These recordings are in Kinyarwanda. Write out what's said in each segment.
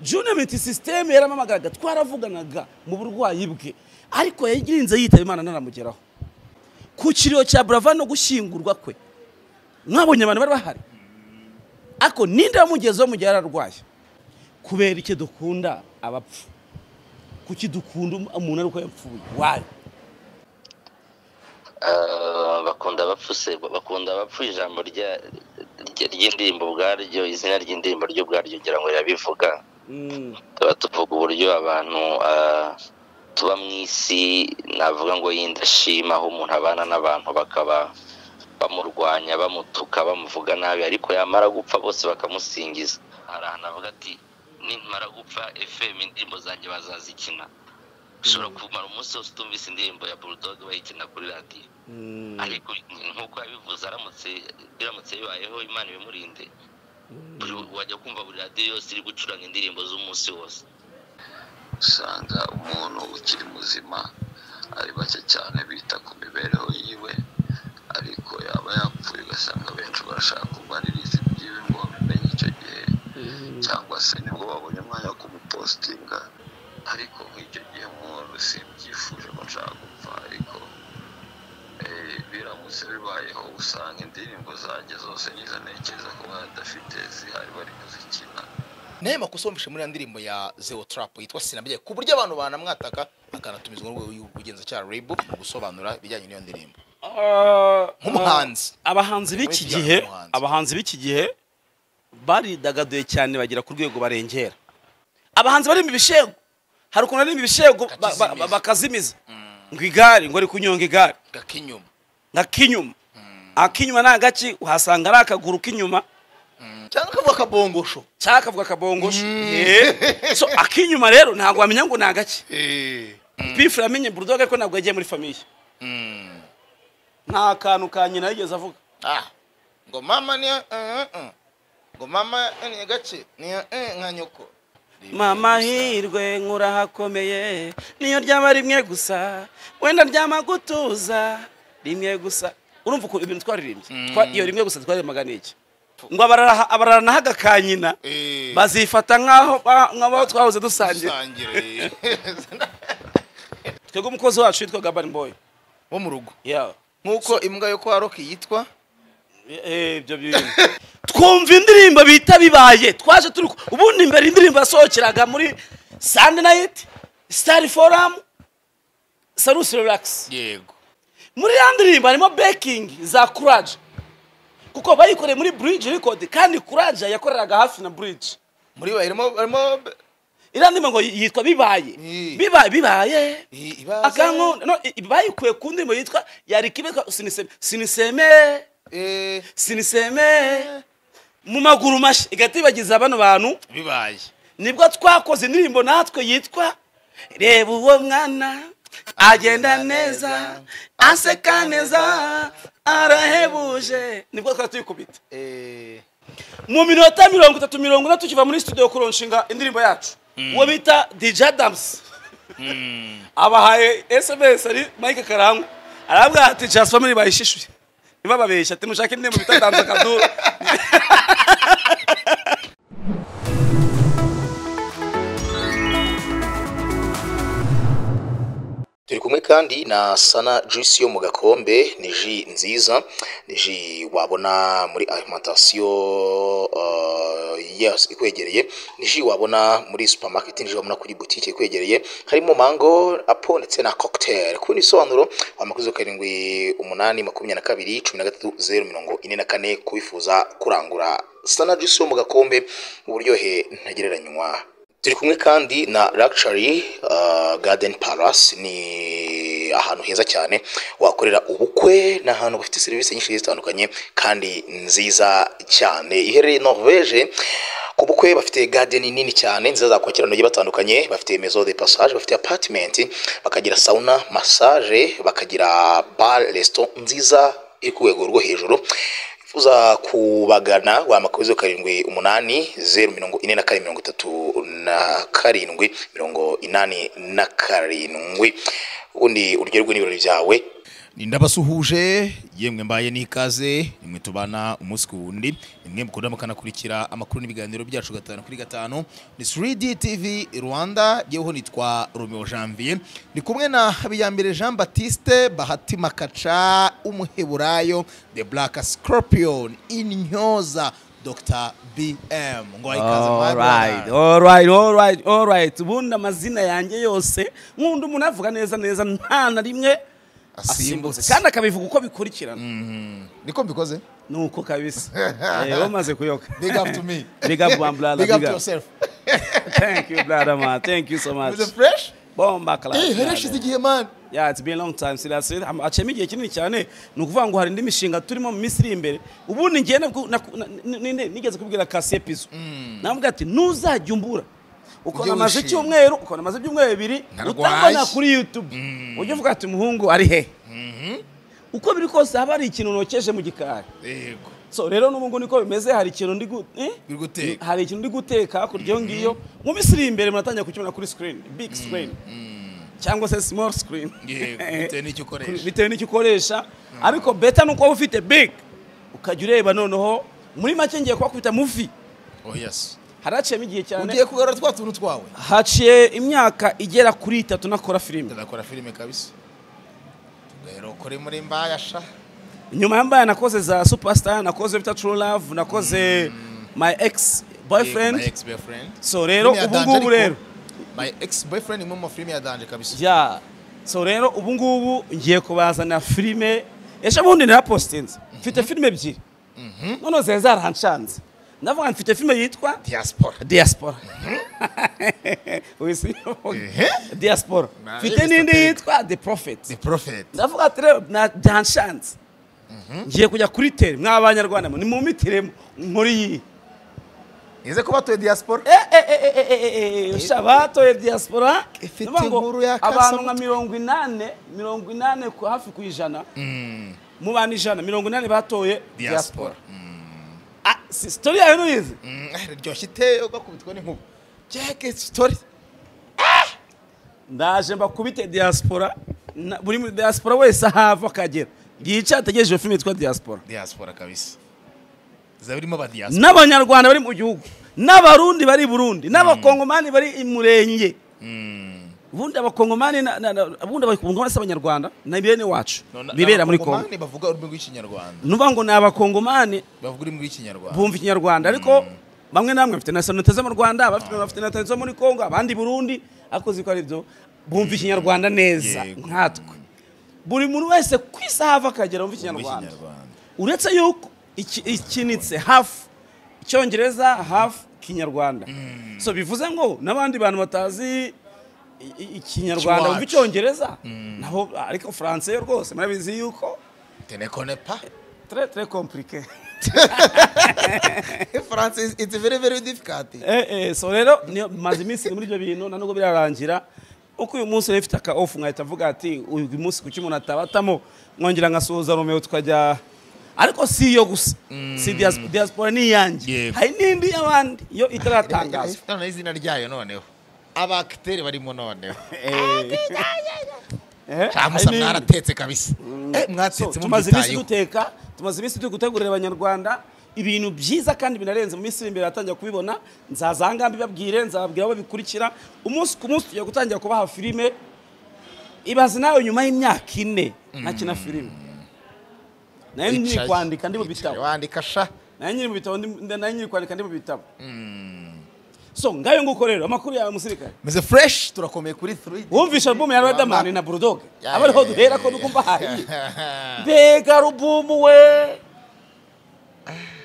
june miti sisiteme yaramamagaraga twaravuganaga mu burwayi bwe ariko yagirinze yitaba imana ntaramugeraho ku kiriro cya burava no gushyingurwa kwe mwabonye abantu bari bahari ariko ninde wamugezeho mu gihe yararwaye kubera icyo dukunda abapfu kuki dukunda umuntu ariko yapfuye wayo bakunda abapfuse bakunda abapfu ijambo ry'indirimbo ubwaryo izina ry'indirimbo ryo ubwaryo ngira ngo rirabivuga tuba tuvuga uburyo abantu tuba mu isi navuga ngo y'indashima aho umuntu abana n'abantu bakaba bamurwanya bamutuka bamuvuga nabi ariko yamara gupfa bose bakamusingiza hari ahantu avuga ati nimara gupfa efemu indirimbo zanjye bazazikina ushobora kumara umunsi wose utumvise indirimbo ya bulldog bayikina kuri radiyo ariko nk'uko yabivuze aramutse biramutse bibayeho imana ibimurinde wajya kumva buri radiyo yose iri gucuranga indirimbo z'umunsi wose usanga umuntu ukiri muzima ari bake cyane bita ku mibereho yiwe ariko yaba yapfuye ugasanga abenshi barashaka kumaririza ibyiwe ngo babimenye icyo gihe cyangwa se nibwo babonye umwanya wo kumupositinga ariko nk'icyo gihe umuntu simbyifuje ko nshaka gupfa ariko biramutse bibayeho usanga indirimbo zanjye zose nizo ntekereza ko badafite zihari bari kuzikina nayo makosa wumvishe muri ya ndirimbo ya zewo tarapu yitwa sinabye ku buryo abantu banamwataka akanatumizwa n'urwego rw'ubugenzacyaha rebu mu gusobanura ibijyanye n'iyo ndirimbo nk'umuhanzi abahanzi b'iki gihe abahanzi b'iki gihe baridagaduye cyane bagera ku rwego barengera abahanzi barimo ibishego hari ukuntu barimo ibishego bakazimiza ngo igare ngo ari kunyonga igare gakinyuma gakinyuma akinyuma ni agaki uhasanga ari akaguru k'inyuma cyangwa akavuga akabongosho cyangwa akavuga akabongosho so akinyuma rero ntabwo wamenya ngo ni agaki pifu yamenye burudoga ko ntabwo yagiye muri famiye nta kantu ka nyina yigeze avuga ngo mama niyo ngo mama ni gake niyo nka nyoko mama hirwe nk'urahakomeye niyo ryaba rimwe gusa wenda ryama gutuza rimwe gusa urumva ukuntu ibintu twaririmbye iyo rimwe gusa twaririmbaga ni iki ngo abararana hagakanyina bazifata nk'aho twahoze dusangira twebwe umukozi wacu witwa gabani boyi wo mu rugo nk'uko imbwa yo kwa roki yitwa ibyo bintu twumva indirimbo bita bibaye twaje turi ubundi mbere indirimbo yasohokeraga muri sandi nayiti sitari foramu sarusi relaxi yego muri ya ndirimbo harimo bekingi za kuraje kuko bayikoreye muri buriji rikodi kandi kuraje yakoreraga hafi na buriji muri we harimo harimo iriya ndirimbo ngo yitwa bibaye bibaye bibaye akankunda bayikuye ku ndirimbo yitwa yarikibika siniseme siniseme siniseme mu maguru mashya igahita ibagiza bano bantu bibaye nibwo twakoze indirimbo natwe yitwa reba uwo mwana agenda neza aseka neza arahebuje nibwo twari tuyikubita mu minota mirongo itatu mirongo ine tukiva muri studio kuronshinga indirimbo yacu uwo bita dj adamusi abahaye sms ari mike karangwa arabwira ati jasfamili bayishishuye ntibababeshye ati mushake indirimbo bita danza kadura turi kumwe kandi na sana juisi yo mu gakombe ni ji nziza ni ji wabona muri arimantasiyo ikwegereye ni ji wabona muri supamaketi ni ji wabona kuri butike ikwegereye harimo mango apo ndetse na kokiteri kubona ibisobanuro wamakoze karindwi umunani makumyabiri na kabiri cumi na gatatu zeru mirongo ine na kane kubifuza kurangura sana juisi yo mu gakombe uburyohe ntagereranywa turi kumwe kandi na Luxury Garden Palace ni ahantu heza cyane wakorera ubukwe ni ahantu bafite serivisi nyinshi zitandukanye kandi nziza cyane iherereye Norvege ku bukwe bafite gadeni nini cyane nziza zakwakira abantu batandukanye bafite mezo de passage bafite apartment bakagira sauna massage bakagira bar resto nziza iri ku rwego rwo hejuru uza kubagana wa makubizo karindwi umunani zeru mirongo ine na kane mirongo itatu na karindwi mirongo inani na karindwi ubundi uryoherwe n'ibirori byawe ni ndabasuhuje yemwe mbaye n'ikaze nimwe tubana umunsi ku wundi nimwe mukunda mukanakurikira amakuru n'ibiganiro byacu gatanu kuri gatanu ni 3D TV Rwanda yeweho nitwa Romeo Janvier ni kumwe na Habiyambere Jean Baptiste Bahati Makaca umuheburayo The Black Scorpion Intyoza Dr BM ngo ikaze my Alright, brother. alright, alright, alright. ubundi amazina yanjye yose nkunda umuntu avuga neza neza nta na rimwe Asimbutse. asimbutse kandi akabivuga uko bikurikirana niko mbikoze nuko kabisa Eh, wamaze kuyoka big up to me Big up, one brother, big up big up. to yourself thank you brother man thank you so much is it fresh bomba class eh brother. harashize igihe man yeah it's been a long time since I acemo igihe kinini cyane ni ukuvuga ngo hari indi mishinga turimo mu minsi iri imbere ubundi ngiye nabwo- naku- na- ni- ni- ni- nigeze kubwira kasi epizo navuga ati ntuzajya umbura Ujye ukabona amaze wishima. icyumweru ukabona amaze ibyumweru bibiri Ntarwaye. utabona kuri youtube ujye uvuga ati umuhungu ari hehe uko biri kose haba hari ikintu nokeje mu gikari yego so rero n'ubu ngubu niko bimeze hari ikintu ndi gu- eh? Uri guteka. hari ikintu ndi guteka hakurya iyo ngiyo mu minsi iri imbere muratangira kukibona kuri screen big screen cyangwa se small screen Yego, bitewe n'icyo ukoresha. bitewe n'icyo ukoresha ariko beta nuko waba ufite big ukajya ureba noneho muri make ngiye kubakubita muvi oh yes haraciyemo igihe cyane ugiye kugarura twa tuntu twawe haciye imyaka igera kuri itatu nakora filime tuzakora filime kabisa tugahera ukore muri mbayasha nyuma yambaye nakoze za superstar nakoze bita true love nakoze my ex my boyfriend ex boyfriend so rero Filime ya ubu Danje ngubu ariko- rero my ex boyfriend imwe mu filime ya danje kabisa ya so rero ubu ngubu ngiye kubazana filime ejo bundi narapositinze mfite filime ebyiri noneho zari zaranshanze ndavuga ngo mfite filime yitwa diaspora diaspora wese Ehe. diaspora Nah, mfite n'indi esoteric. yitwa the prophet the prophet ndavuga ati rero na byanshanze ngiye kujya kuri teri mw'abanyarwanda mwe, nimumitiremo nkuru iyi nize kuba tuye diaspora shabatoye diaspora Ifite Ndavuga ngo inkuru ya abantu nka Kasamutwe. mirongo inani mirongo inani ku- hafi ku ijana mu bantu ijana mirongo inani batoye diaspora diaspora Ah, si sitori yawe ntuyizi ryoshye ite ugakubitwa n'inkuba jack story ndaje mbakubite diaspora na- buri muri diaspora wese ahava akagera yica ategereje iyo filime yitwa diaspora diaspora kabisa zaba irimo ba diaspora n'abanyarwanda bari mu gihugu n'abarundi bari i burundi n'abakongomani bari i murenge ubundi abakongomani na- na- na- ubundi abakongomani si abanyarwanda ni bene wacu None- bibera muri kongo abakongomani bavuga ururimi rw'ikinyarwanda nuvuga ngo ni abakongomani bavuga ururimi rw'ikinyarwanda bumva ikinyarwanda ariko bamwe na bamwe bafite nationalite zo mu rwanda abafite bafite nationalite zo muri kongo abandi i burundi ariko uzi ko ari byo bumva ikinyarwanda neza Yego. nkatwe buri muntu wese ku isi ahava akagera bumva ikinyarwanda Ikinyarwanda. uretse yuko iki- ikinitse hafu icyongereza hafu kinyarwanda so bivuze ngo n'abandi bantu batazi i- i- ikinyarwanda bumva Ikiwacu. icyongereza nabo ariko faransa yo rwose murabizi yuko tenekone pa très très compliqué francis it's very very difficult Eh, eh, so rero niyo- maze iminsi muri ibyo bintu na nubwo birarangira uko uyu munsi rero ifite aka ofu nkahita mvuga ati uyu munsi kuki umuntu atabatamo nkongera nkasuhuza romeo tukajya ariko si iyo gusa si dias- diaspora ni iyanjye Yego. hari n'indi y'abandi yo itaratangazwa noneho izina ryayo noneho abakiteri barimo noneho Eh, hari cyamusa n'indi. mwaratetse kabisa Eh, So, mwatetse tumaze iminsi mubyitayeho duteka tumaze iminsi turi gutegurira abanyarwanda ibintu byiza kandi binarenze mu minsi iri imbere batangira kubibona nzazangambi babwire nzababwira aho babikurikira umunsi ku munsi tugiye gutangira kubaha filime ibaze nawe nyuma y'imyaka ine ntakina filime nayo nyiri Wicaye, kwandika ndi mu bitabo wicaye, wandika sha nayo nyiri mu bitabo ndi- ndi- nayo nyiri kwandika ndi mu bitabo so ngayo nguko rero amakuru yawe musirikare meze fresh turakomeye kuri 3 wumvisha alubumu ya redamani na bulldog Ya, aba ariho ya, ya, duhera ko ya, nukumva hari mbega alubumu we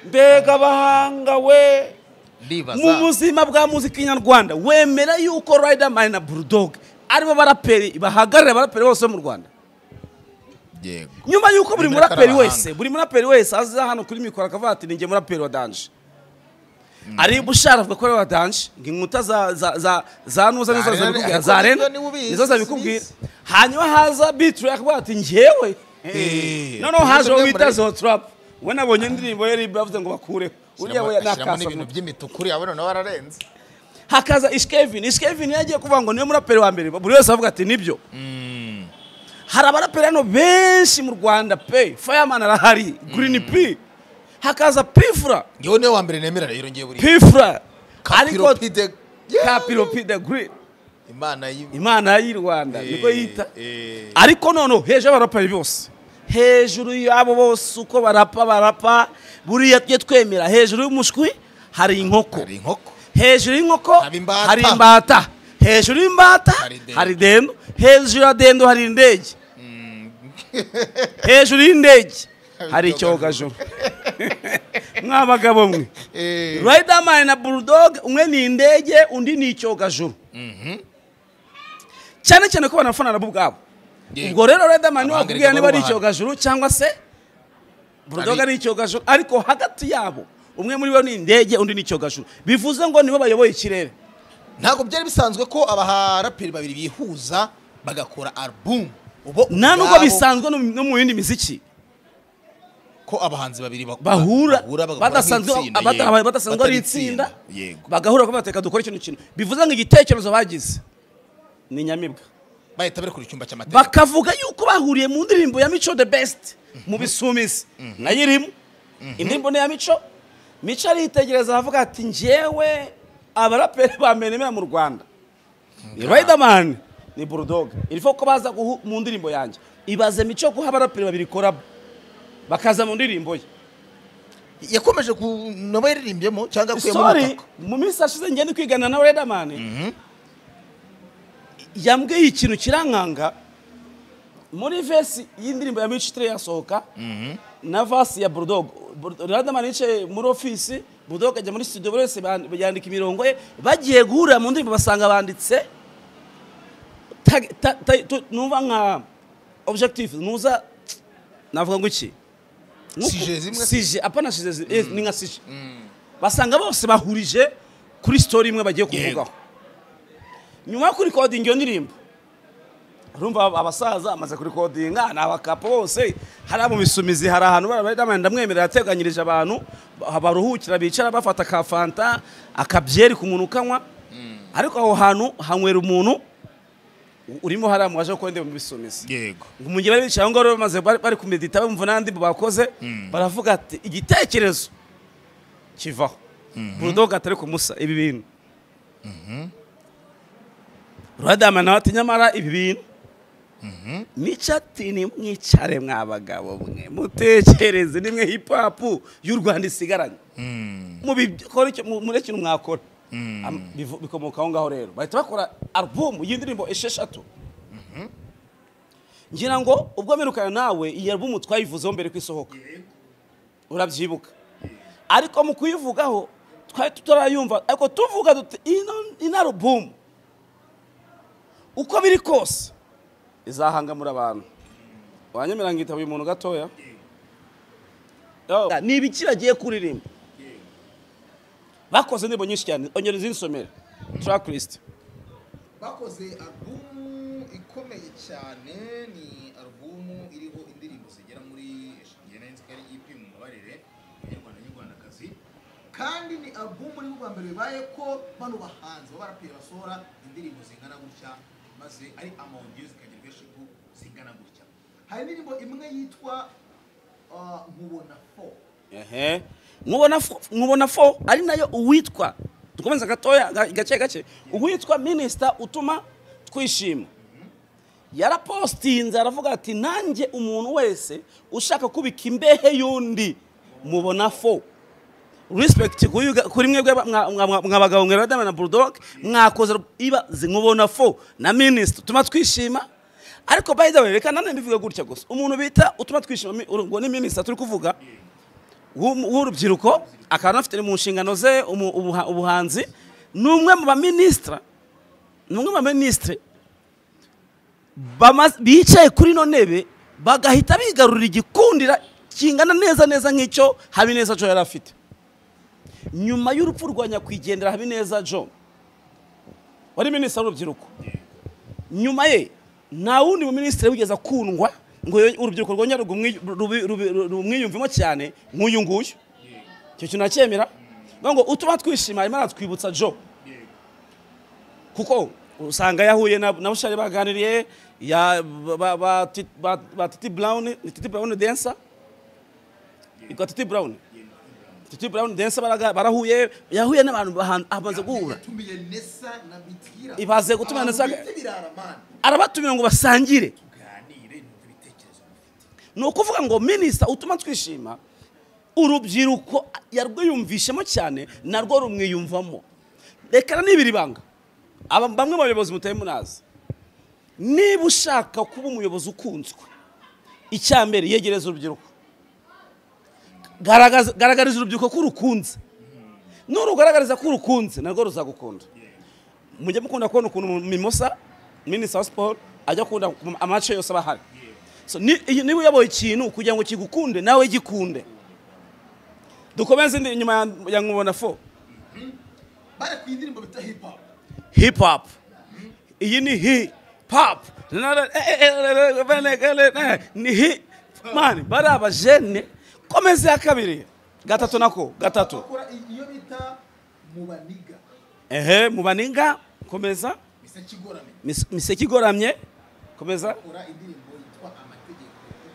mbega abahanga we mu ndibaza buzima bwa muzika nyarwanda wemera yuko riderman na bulldog aribo baraperi bahagararira abaraperi bose bo mu rwanda yego nyuma yuko buri Bemera ko ari muraperi abahanga. wese buri muraperi wese aza hano kuri mikoro akavuga ati ninjye muraperi wa danje ari bushara avuga ko ari wa danje ngo inkuta za za za za nuza nizo Za Rena- zabikubwira ariko za nibyo rena niwe ubizi, nizo zabikubwira sibizi. hanyuma haza biture akavuga ati njyewe Eh, noneho tuvuze haje uwo muri- bita zo turapu we nabonye indirimbo ye ribe bavuze ngo bakureho uriya we ashyiramo nakasa n'ibintu by'imituku uriya noneho wararenze hakaza ishkevin ishkevin yagiye kuvuga ngo niwe muraperi wa mbere buri wese avuga ati nibyo hari abaraperi hano benshi mu rwanda pe fireman arahari green p hakaza pifura ngewe niwe wa mbere nemera rero ngewe buriya pifura ariko kapiropide kapiropide green imana y'imana imana y'i rwanda niko yita ariko noneho hejuru y'abaraperi bose hejuru y'abo bose uko barapa barapa buriya tujye twemera hejuru y'umushwi hari inkoko hari inkoko hejuru y'inkoko Haba imbata. hari imbata hejuru y'imbata Hari idendo. hari dendo hejuru ya dendo hari indege hejuru y'indege hari icyogajuru mwa bagabo mwe Eh. riderman na bulldog umwe ni indege undi ni icyogajuru cyane cyane ko banafana nabo ubwabo Yego. ubwo rero riderman niwe Abahanga wakubwira reka niba ari babubaha. icyogajuru cyangwa se bulldog Ari- ari icyogajuru ariko hagati yabo umwe muri bo ni indege undi ni icyogajuru bivuze ngo nibo bayoboye ikirere ntabwo byari bisanzwe ko abaraperi babiri bihuza bagakora album ubo nta nubwo ubwabo bisanzwe no mu- no mu yindi miziki ko abahanzi babiri bak- bahura bagakora badasanzwe nk'itsinda, abata- yego. aba- badasanzwe Batari ari itsinda yego bagahura kuba bateka dukora ikintu kintu bivuze ngo igitekerezo bagize ni inyamibwa bahita bari icyumba cy'amategeko bakavuga yuko bahuriye mu ndirimbo ya mico the best mu bisumizi nayo irimo indirimbo ni iya mico mico aritegereza aravuga ati njyewe abaraperi ba menemera mu rwanda ni riderman ni bulldog irifo ko baza guhu- mu ndirimbo yanjye ibaze mico guha abaraperi babiri korabo bakaza mu ndirimbo ye yakomeje ku nabo yaririmbyemo cyangwa akuyemo sorry ubutaka mu minsi hashize ngenda kwigana na Riderman yambwiye ikintu kirankanga muri vesi y'indirimbo ya mico itari yasohoka na vasi ya bulldog Bur- Riderman yicaye muri ofisi bulldog ajya muri studio buri wese ban- yandika imirongo ye bagiye guhurira mu ndirimbo basanga banditse tag- ta- ta- tu- numva nka objective nuza navuga ngo iki Nkuko- Sije zimwe se? sije apana sije zi- eh, ni nka sije basanga bose bahurije kuri sitori imwe bagiye kuvugaho nyuma yo kurikodinga iyo ndirimbo urumva aba- abasaza bamaze kurikodinga ni abakapo bose hari abo misumizi hari ahantu bara Riderman ndamwemerera yateganyirije abantu ba- baruhukira bicara bafata ka fanta akabyeri ku muntu ukanywa ariko aho hantu hanywera umuntu u- urimo hariya mu waje gukora indirimbo mu bisumizi yego umujyi bari bicaye aho ngaho bamaze bari bari kumedita bumva n'andi bakoze baravuga ati igitekerezo kivaho burudoga atari kumusa ibi bintu radama nawe ati nyamara ibi bintu mico ati nimwicare mwa bagabo mwe mutekereze nimwe hip hop y'u rwanda isigaranye mubikora icyo- mu- muri ikintu mwakora Am- bivu- bikomoka aho ngaho rero bahita bakora album y'indirimbo esheshatu ngira ngo ubwo mperukana nawe iyi album twayivuzeho mbere ko isohoka urabyibuka ariko mu kuyivugaho twari tutarayumva ariko tuvuga duti ino ino album uko biri kose izahangamura abantu wanyemera ngo yitabuye umuntu gatoya Yo, ni ibiki bagiye kuririmba bakoze indirimbo nyinshi cyane ongera izinsomere track list bakoze album ikomeye cyane ni album iriho indirimbo zigera muri eshanu ngena nzi ko ari EP mu mabarire abanyarwanda nyarwandakazi kandi ni album iri bwa mbere bibaye ko bano bahanzi b'abaraperi basohora indirimbo zingana gutya maze ari amawudiyo zikagira versipu zingana gutya hari indirimbo imwe yitwa ah, nkubona fo ehe nkubona fo- nkubona fo ari nayo uwitwa dukomeza gatoya ga- gake gake uwitwa minisita utuma twishima yarapostinze aravuga ati nanjye umuntu wese ushaka kubika imbehe y'undi mubona fo respect kuri uga- kuri mwebwe ba- mwa- mwa- mwa- mwa bagabo mwe radama na bulldog mwakoze iba zinkubona fo na minisita utuma twishima ariko by the way reka nanone mbivuge gutya gusa umuntu bita utuma twishima mi- uru- ngo ni minisita turi kuvuga w'u- w'urubyiruko akaba anafite mu nshingano ze umu- ubuha- ubuhanzi ni umwe mu baminisitira ni umwe mu baminisitiri bama- bicaye kuri ino ntebe bagahita bigarurira igikundira kingana neza neza nk'icyo habineza jo yari afite nyuma y'urupfu rwa nyakwigendera habineza jo wari minisitiri w'urubyiruko nyuma ye nta wundi mu minisitiri wigeze akundwa ngo yo- urubyiruko rwongere rumwi- rubi- rubi- rumwiyumvemo cyane nk'uyu nguyu icyo kintu nacyemera ngo utuma twishima arimo aratwibutsa jo kuko usanga yahuye na na bushari baganiriye ya ba- ba Ti- ba- ba titi brown ni titi brown densa ikwa titi brown titi brown densa baraga- barahuye yahuye n'abantu bahan- abanza guhura tumiye nesa na bitira Ibaze gutuma Nessa- birara man arabatumira ngo basangire ganire numva ibitekerezo mufite ni ukuvuga ngo minisita utuma twishima urubyiruko yarwiyumvishemo cyane narwo rumwiyumvamo reka n'ibiri banga Aba- bamwe mu bayobozi mutari munazi niba ushaka kuba umuyobozi ukunzwe icya mbere yegereza urubyiruko Garagaza- garagariza urubyiruko ko urukunze nurugaragariza ko urukunze narwo ruzagukunda mujye mukunda kubona ukuntu mimosa minisita wa siporo ajya akunda amace yose aba ahari So, ni- iyo- niba uyoboye ikintu kugira ngo kigukunde nawe gikunde dukomeze indi inyuma ya- ya nkubona fo bare ku indirimbo bita hip hop hip hop iyi ni hip hop Na- na- eh, eh, eh, eh, eh, eh, eh, ni hip mani bari abajene komeza iya kabiri gatatu nako gatatu bakora iyo bita mubaniga ehe mubaninga komeza bisa kigoramye Mis- miseke igoramye komeza bakora indirimbo yitwa amategeko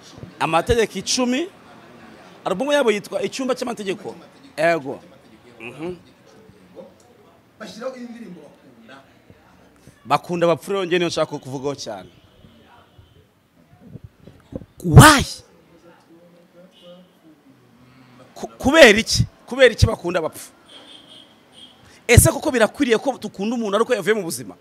icumi amategeko icumi alubumu yabo yitwa icyumba cy'amategeko ego bashyiraho indirimbo bakunda bakunda abapfura yongeye niyo nshaka kuvugaho cyane wayi Ku- kubera iki kubera iki bakunda abapfu ese koko birakwiriye ko dukunda umuntu ariko yavuye mu buzima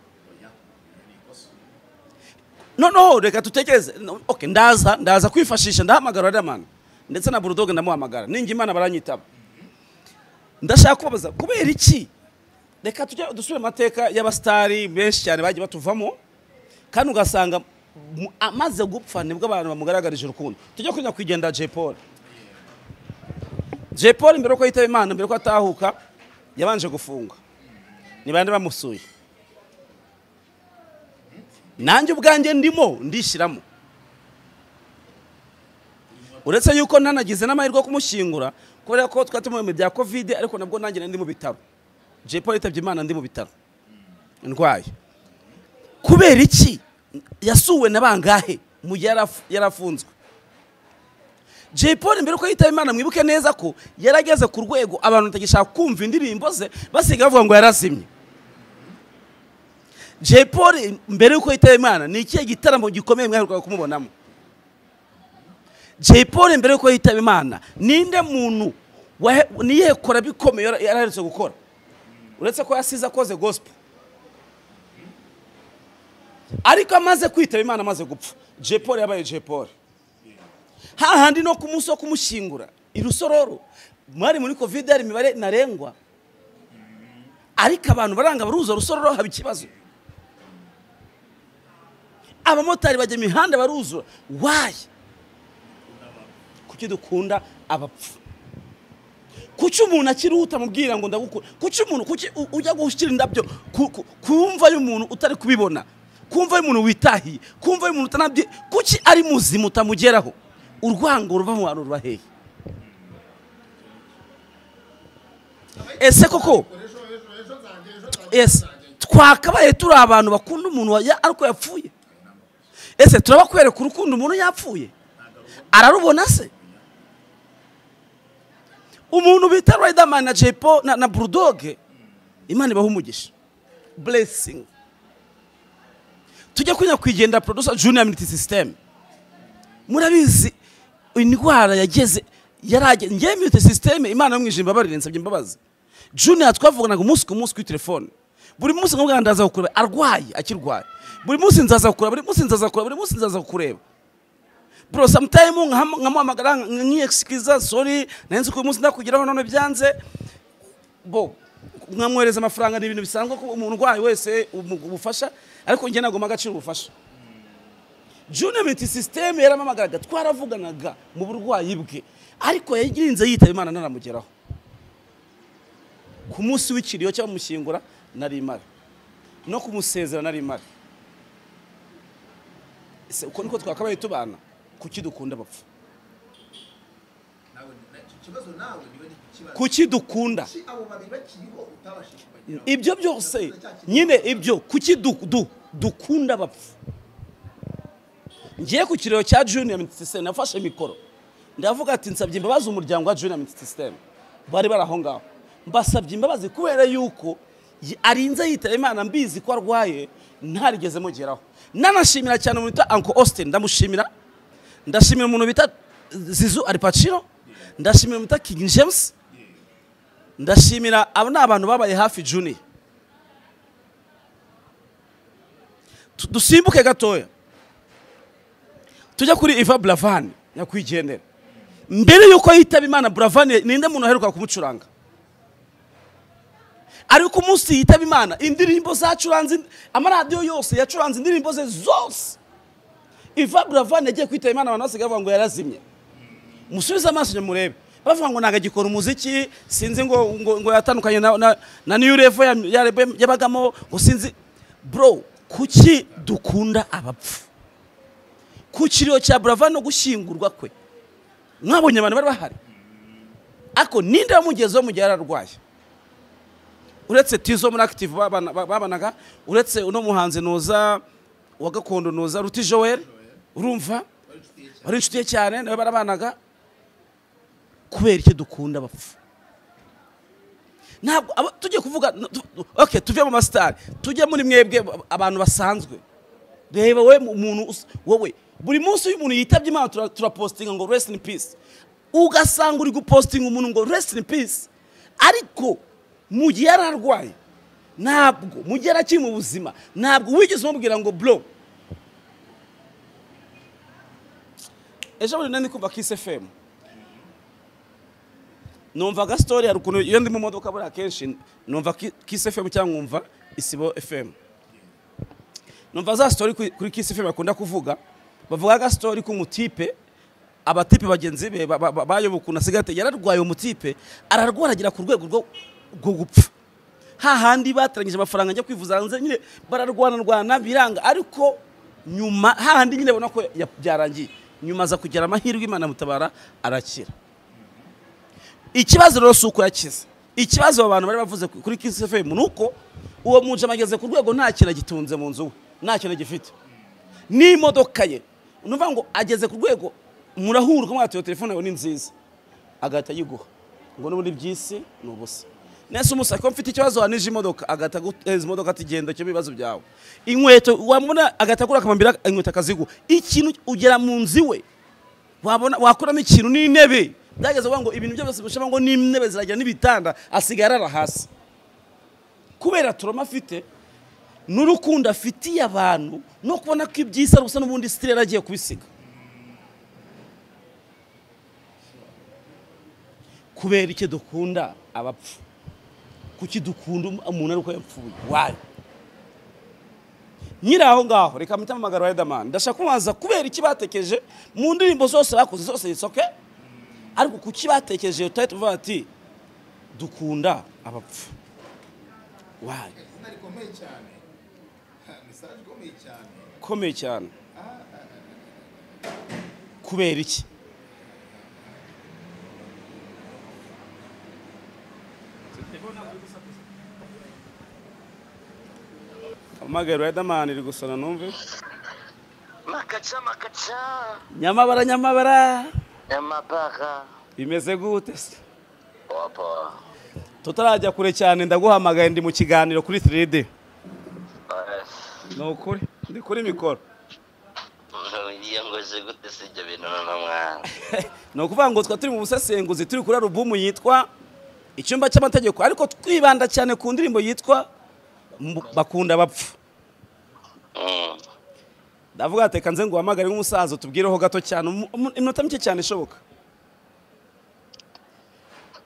noneho reka dutekereze no- okay, ndaza ndaza kwifashisha ndahamagara riderman ndetse na burudoge ndamuhamagara ningimana baranyitaba ndashaka kubabaza kubera iki reka tujya dusubire mu mateka y'abasitari benshi cyane bagiye batuvamo kandi ugasanga mu- amaze gupfa nibwo abantu bamugaragarije urukundo tujya kujya kwigendera jay paul jay paul mbere yuko yitaba imana mbere yuko atahuka yabanje gufunga ni bande bamusuye nanjye ubwanjye ndimo ndishyiramo uretse yuko nanagize n'amahirwe yo kumushyingura kubera ko twari turi mu bihe bya kovide ariko nabwo nanjye nari ndi mu bitaro jay paul yitabye imana ndi mu bitaro ndwaye kubera iki yasuwe na bangahe mu gihe yaraf- yarafunzwe jay paul mbere yuko yitaba imana mwibuke neza ko yarageze ku rwego abantu batagishaka kumva indirimbo ze basigaye bavuga ngo yarazimye jay paul mbere yuko yitaba imana ni ikihe gitaramo gikomeye mwaherukaga kumubonamo jay paul mbere yuko yitaba imana ninde muntu wahe- niyihe kora bikomeye yara- yaraherutse gukora uretse ko yasize akoze gospel ariko amaze kwitaba imana amaze gupfa jay paul yabaye jay paul hahandi no ku munsi wo kumushyingura irusororo mwari muri kovide hari imibare ntarengwa ariko abantu baranga baruza rusororo haba ikibazo abamotari bajya imihanda baruzura wayi kuki dukunda abapfu kuki umuntu akirihuta mubwira ngo ndagukunda kuki umuntu kuki u- ujya gushyira indabyo ku- ku- kumva y'umuntu utari kubibona kumva y'umuntu witahiye kumva y'umuntu utanabye kuki ari muzima utamugeraho urwango ruva mu bantu ruba hehe ese koko ese twakabaye turi abantu bakunda umuntu wa- ya- ariko yapfuye ese turabakwereka urukundo umuntu yapfuye ararubona se umuntu bita riderman na jepo na, na burudoge imana ibaha umugisha blessing tujya kunywa kwigendera producer junior immunity system murabizi indwara yageze yarage ngewe immunity system imana y'umwijima imbabarire nsabye imbabazi junior twavuganaga umunsi ku munsi kuri telefone buri munsi nkubwa ndaza kukureba arwaye akirwaye buri munsi nzaza kukureba buri munsi nzaza kukureba buri munsi nzaza kukureba bro sometime nkam- nkamuhamagara nkiyesikiriza sorry nanze ko uyu munsi ndakugeraho none byanze bo nkamwohereza amafaranga ni ibintu bisanzwe ko umuntu urwaye wese umu- ubufasha ariko njye nagomba agaciro ubufasha junior miti system yaramamagaraga twaravuganaga mu burwayi bwe ariko yagirinze yitaba imana ntaramugeraho ku munsi w'ikiriyo cyangwa mushyingura nari imara no kumusezera nari imara ese uko niko twakabaye tubana kuki dukunda abapfu na nawe ni- na- icyo kibazo nawe niba ni ikibazo kuki dukunda kuki abo babiri bakiriho utabashije kubageraho ibyo byose nyine ibyo kuki du- du- dukunda abapfu ngiye ku kiriro cya junior minute system nafashe mikoro ndavuga ati nsabye imbabazi umuryango wa junior minute system bari bari aho ngaho mbasabye imbabazi kubera yuko y- arinze yitaba imana mbizi ko arwaye ntarigeze mugeraho nanashimira cyane umuntu wita uncle austin ndamushimira ndashimira umuntu bita zizu aripacino ndashimira umuntu bita king james ndashimira abo ni abantu babaye hafi juniya Tu- dusimbuke gatoya tujya kuri iva buravani nyakwigendera mbere y'uko yitaba imana buravani ninde muntu aheruka kumucuranga ariko umunsi yitaba imana indirimbo zacuranze amaradiyo yose yacuranze indirimbo ze zose iva buravani yagiye kwitaba imana abantu basigaye bavuga ngo yarazimye musubize amaso inyuma murebe bavuga ngo ntabwo agikora umuziki sinzi ngo ngo, ngo yatandukanye na, na, na new level ya- ya rebe- yabagamo ngo sinzi bro kuki dukunda abapfu ku kiriro cya burava no gushyingurwa kwe mwabonye abantu bari bahari ariko ninde wamugezeho mu gihe yari arwaye uretse tizo muri active babana- ba- babanaga uretse uno muhanzi noza wa gakondo noza ruti joel urumva wari inshuti ye cyane nawe barabanaga kubera icyo dukunda abapfu ntabwo aba- tujye kuvuga n- tu- tu- okay tuve mu masitari tujye muri mwebwe ab- abantu basanzwe reba we mu- umuntu us- wowe buri munsi iyo umuntu yitabye imana tura- turapositinga ngo rest in peace ugasanga uri gupositinga umuntu ngo rest in peace ariko mu gihe yari arwaye ntabwo mu gihe yari akiri mu buzima ntabwo wigeze umubwira ngo bro ejo bundi nari kumva kisi efemu numvaga sitori hari ukuntu iyo ndi mu modoka buriya akenshi numva kisi efemu cyangwa nkumva isibo efemu numva za sitori kuri- kuri kisi efemu bakunda kuvuga bavuga agasitori k'umutipe abatipe bagenzi be ba- ba- ba- bayoba ukuntu asigaye ate- yararwaye umutipe ararwara agera ku rwego rwo rwo gupfa hahandi batarangije amafaranga ajya kwivuza hanze nyine bararwanarwana biranga ariko nyuma hahandi nyine abona ko ya- byarangiye nyuma aza kugira amahirwe imana mutabara arakira ikibazo rero si uko yakize ikibazo aba bantu bari bavuze kuri kisi efemu ni uko uwo mujama ageze ku rwego nta kintu agitunze mu nzu we nta kintu agifite n'imodoka ye ni ukuvuga ngo ageze ku rwego murahurwa mwatuye telefone yawe ni nziza agahita ayiguha ngo n'ubundi by'isi ni ubusa nese umusaka ko mfite ikibazo wanije imodoka agahita aguhereza imodoka ati genda cyo ibibazo byawe inkweto wamubona agahita agura akamambira inkweto akaziguha ikintu ugera mu nzu iwe wabona wakuramo ikintu n'intebe byageze aho ngo ibintu byose bishobora ngo n'intebe ziragira n'ibitanda asigaye arara hasi kubera turoma afite n'urukundo afitiye abantu no kubona ko ibyisa ari ubusa n'ubundi sitire yari agiye kubisiga kubera icyo dukunda abapfu kuki dukunda umuntu ariko yapfuye wayo nyiri aho ngaho reka mpita mpamagara Riderman ndashaka kubanza kubera iki batekereje mu ndirimbo zose bakoze zose zisoke ariko kuki batekereje iyo tayiti uvuga ati dukunda abapfu wayo izina rikomeye cyane Ha, mesaje ikomeye cyane ikomeye cyane kubera iki amagare Riderman iri gusana numve makaca makaca nyamabara nyamabara nyamabara bimeze gute se wapa tutarajya kure cyane ndaguhamagaye ndi mu kiganiro kuri 3D ni ukuri ndi kuri mikoro iyo ngoze gute si ibyo bintu noneho mwana ni ukuvuga ngo twa turi mu busesenguzi turi kuri alubumu yitwa icyumba cy'amategeko ariko twibanda cyane ku ndirimbo yitwa Mbu- bakunda bapfa Mm. ndavuga ati kanze ngo uhamagare nk'umusaza utubwireho gato cyane umu- umu- iminota mike cyane ishoboka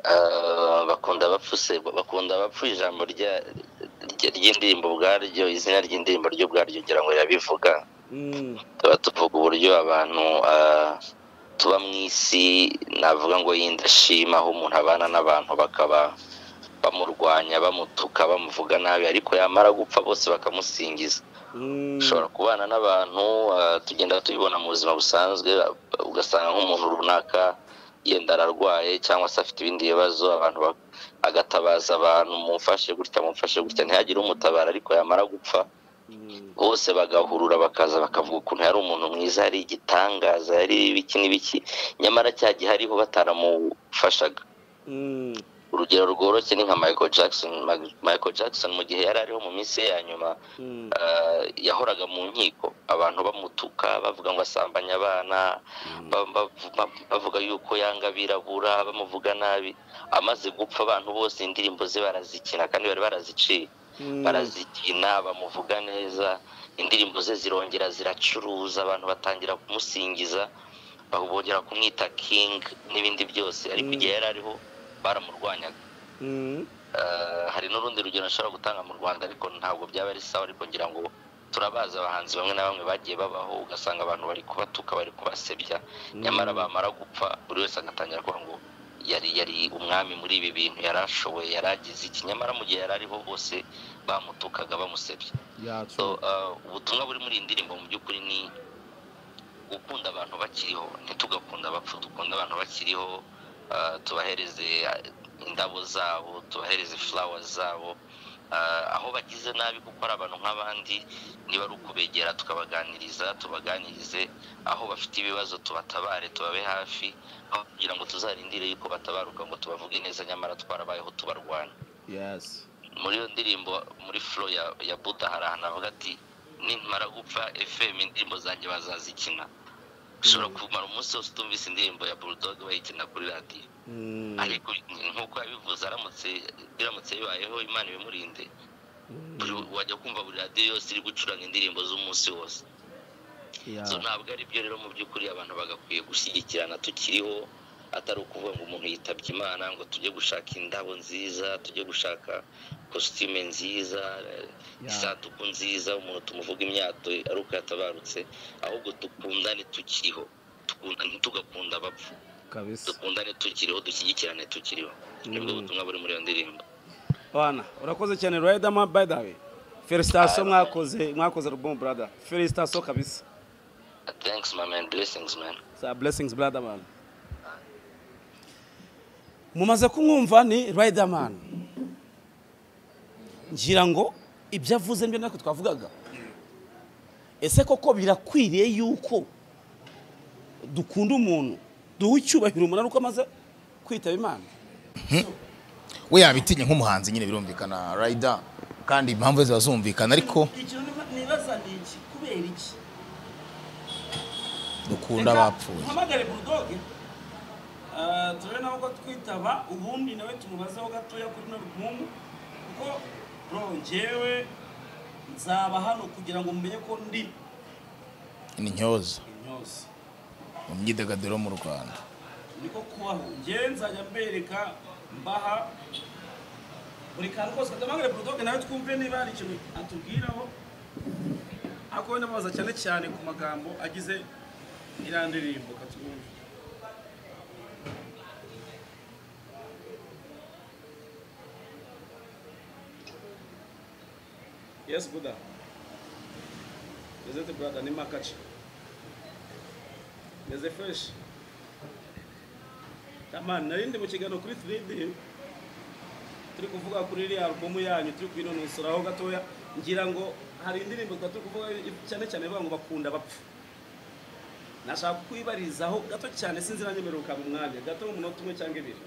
Ah, bakunda abapfuse bakunda abapfu ijambo rya- rya- ry'indirimbo ubwaryo izina ry'indirimbo ryo ubwaryo ngira ngo rirabivuga tuba tuvuga uburyo abantu ah, tuba mu isi navuga ngo y'indashima aho umuntu abana n'abantu bakaba bamurwanya bamutuka bamuvuga nabi ariko yamara gupfa bose bakamusingiza ushobora kubana n'abantu ah, tugenda tubibona mu buzima busanzwe ah, ugasanga nk'umuntu runaka yenda ararwaye cyangwa se afite ibindi bibazo abantu ba- agatabaza abantu mumfashe gutya mumfashe gutya ntihagire umutabara ariko yamara gupfa bose bagahurura bakaza bakavuga ukuntu yari umuntu mwiza yari igitangaza yari ibiki n'ibiki nyamara cya gihe ariho bataramufashaga Mm. urugero rworoshye ni nka michael jackson Ma- michael jackson mu gihe yari ariho mu minsi ye ya nyuma Mm. eh, yahoraga mu nkiko abantu bamutuka bavuga ngo asambanya abana ba- ba- ba- bavuga yuko yanga abirabura bamuvuga nabi amaze gupfa abantu bose indirimbo ze barazikina kandi bari baraziciye Mm. barazikina bamuvuga neza indirimbo ze zirongera ziracuruza abantu batangira kumusingiza ba- bongera kumwita king n'ibindi byose ariko igihe yari ariho baramurwanyaga Mm. Eh, hari n'urundi rugero nshobora gutanga mu rwanda ariko ntabwo byaba ari sawa ariko ngira ngo turabazi abahanzi bamwe na bamwe bagiye babaho ugasanga abantu bari kubatuka bari kubasebya nyamara bamara gupfa buri wese agatangira kuvuga ngo yari yari umwami muri ibi bintu yari ashoboye yari agize iki nyamara mu gihe yari ariho bose bamutukaga bamusebya so eh, ubutumwa buri muri iyi ndirimbo mu by'ukuri ni gukunda abantu bakiriho ntitugakunda abapfu dukunda abantu bakiriho eh, tubahereze eh, indabo zabo tubahereze fulawa zabo Eh, aho bagize nabi kuko ari abantu nk'abandi niba ari ukubegera tukabaganiriza tubaganirize aho bafite ibibazo tubatabare tubabe hafi aho kugira ngo tuzarindire yuko batabaruka ngo tubavuge neza nyamara twarabayeho tubarwana muri iyo ndirimbo muri furo ya, ya buda hari ahantu avuga ati nimara gupfa fm indirimbo zanjye bazazikina ushobora kumara umunsi wose utumvise indirimbo ya bulldog bayikina kuri radiyo Mm. ariko nk'uko yabivuze aramutse biramutse bibayeho imana ibimurinde buri- wajya kumva buri radiyo yose iri gucuranga indirimbo z'umunsi wose Yeah. so ntabwo ari byo rero mu by'ukuri abantu bagakwiye gushyigikirana tukiriho atari ukuvuga ngo umuntu yitabye imana ngo tujye gushaka indabo nziza tujye gushaka kositime nziza eh, isanduku nziza umuntu tumuvuga imyato ari uko yatabarutse ahubwo dukundane tukiriho Tukunda- ntitugakunda abapfu kabisa dukundane tukiriho dushyigikirane tukiriho nibwo Mm. butumwa buri muri iyo ndirimbo bana urakoze cyane riderman by the way felicitasiyo mwakoze mwakoze album brother felicitasiyo kabisa thanks my man blessings man za blessings brother man mumaze kumwumva ni riderman ngira ngo ibyo avuze nibyo natwe twavugaga ese koko birakwiriye yuko dukunda umuntu duha icyubahiro umunara uko amaze kwitaba imana we yabitinya nk'umuhanzi nyine birumvikana rayida kandi impamvu ziba zumvikana ariko ikintu nibaza ni iki kubera iki dukunda abapfuye mpamagare burudoge turebe nawe ko twitaba ubundi nawe tumubazeho gatoya kuri no rukumu kuko bro njyewe nzaba hano kugira ngo mumenye ko ndi ni intyoza intyoza mu myidagaduro mu rwanda niko kubaho njyewe nzajya mbereka mbaha buri kantu kose katamagare burudoge nawe twumve niba hari ikintu atubwiraho ariko we ndamubaza cyane cyane ku magambo agize iriya ndirimbo katwumve Yes, Buddha. Is it brother? Nima catch. Is it fresh? Tama, narindi mu kiganiro kuri 3D. Turi kuvuga kuri iriya album yanyu, turi kwinonoseraho gatoya. Ngira ngo hari indirimbo twa turi kuvuga cyane cyane bavuga ngo bakunda bapfa. Nashaka kwibarizaho gato cyane sinzi nanyemeruka mu mwanya, gato umunota umwe cyangwa ibiri.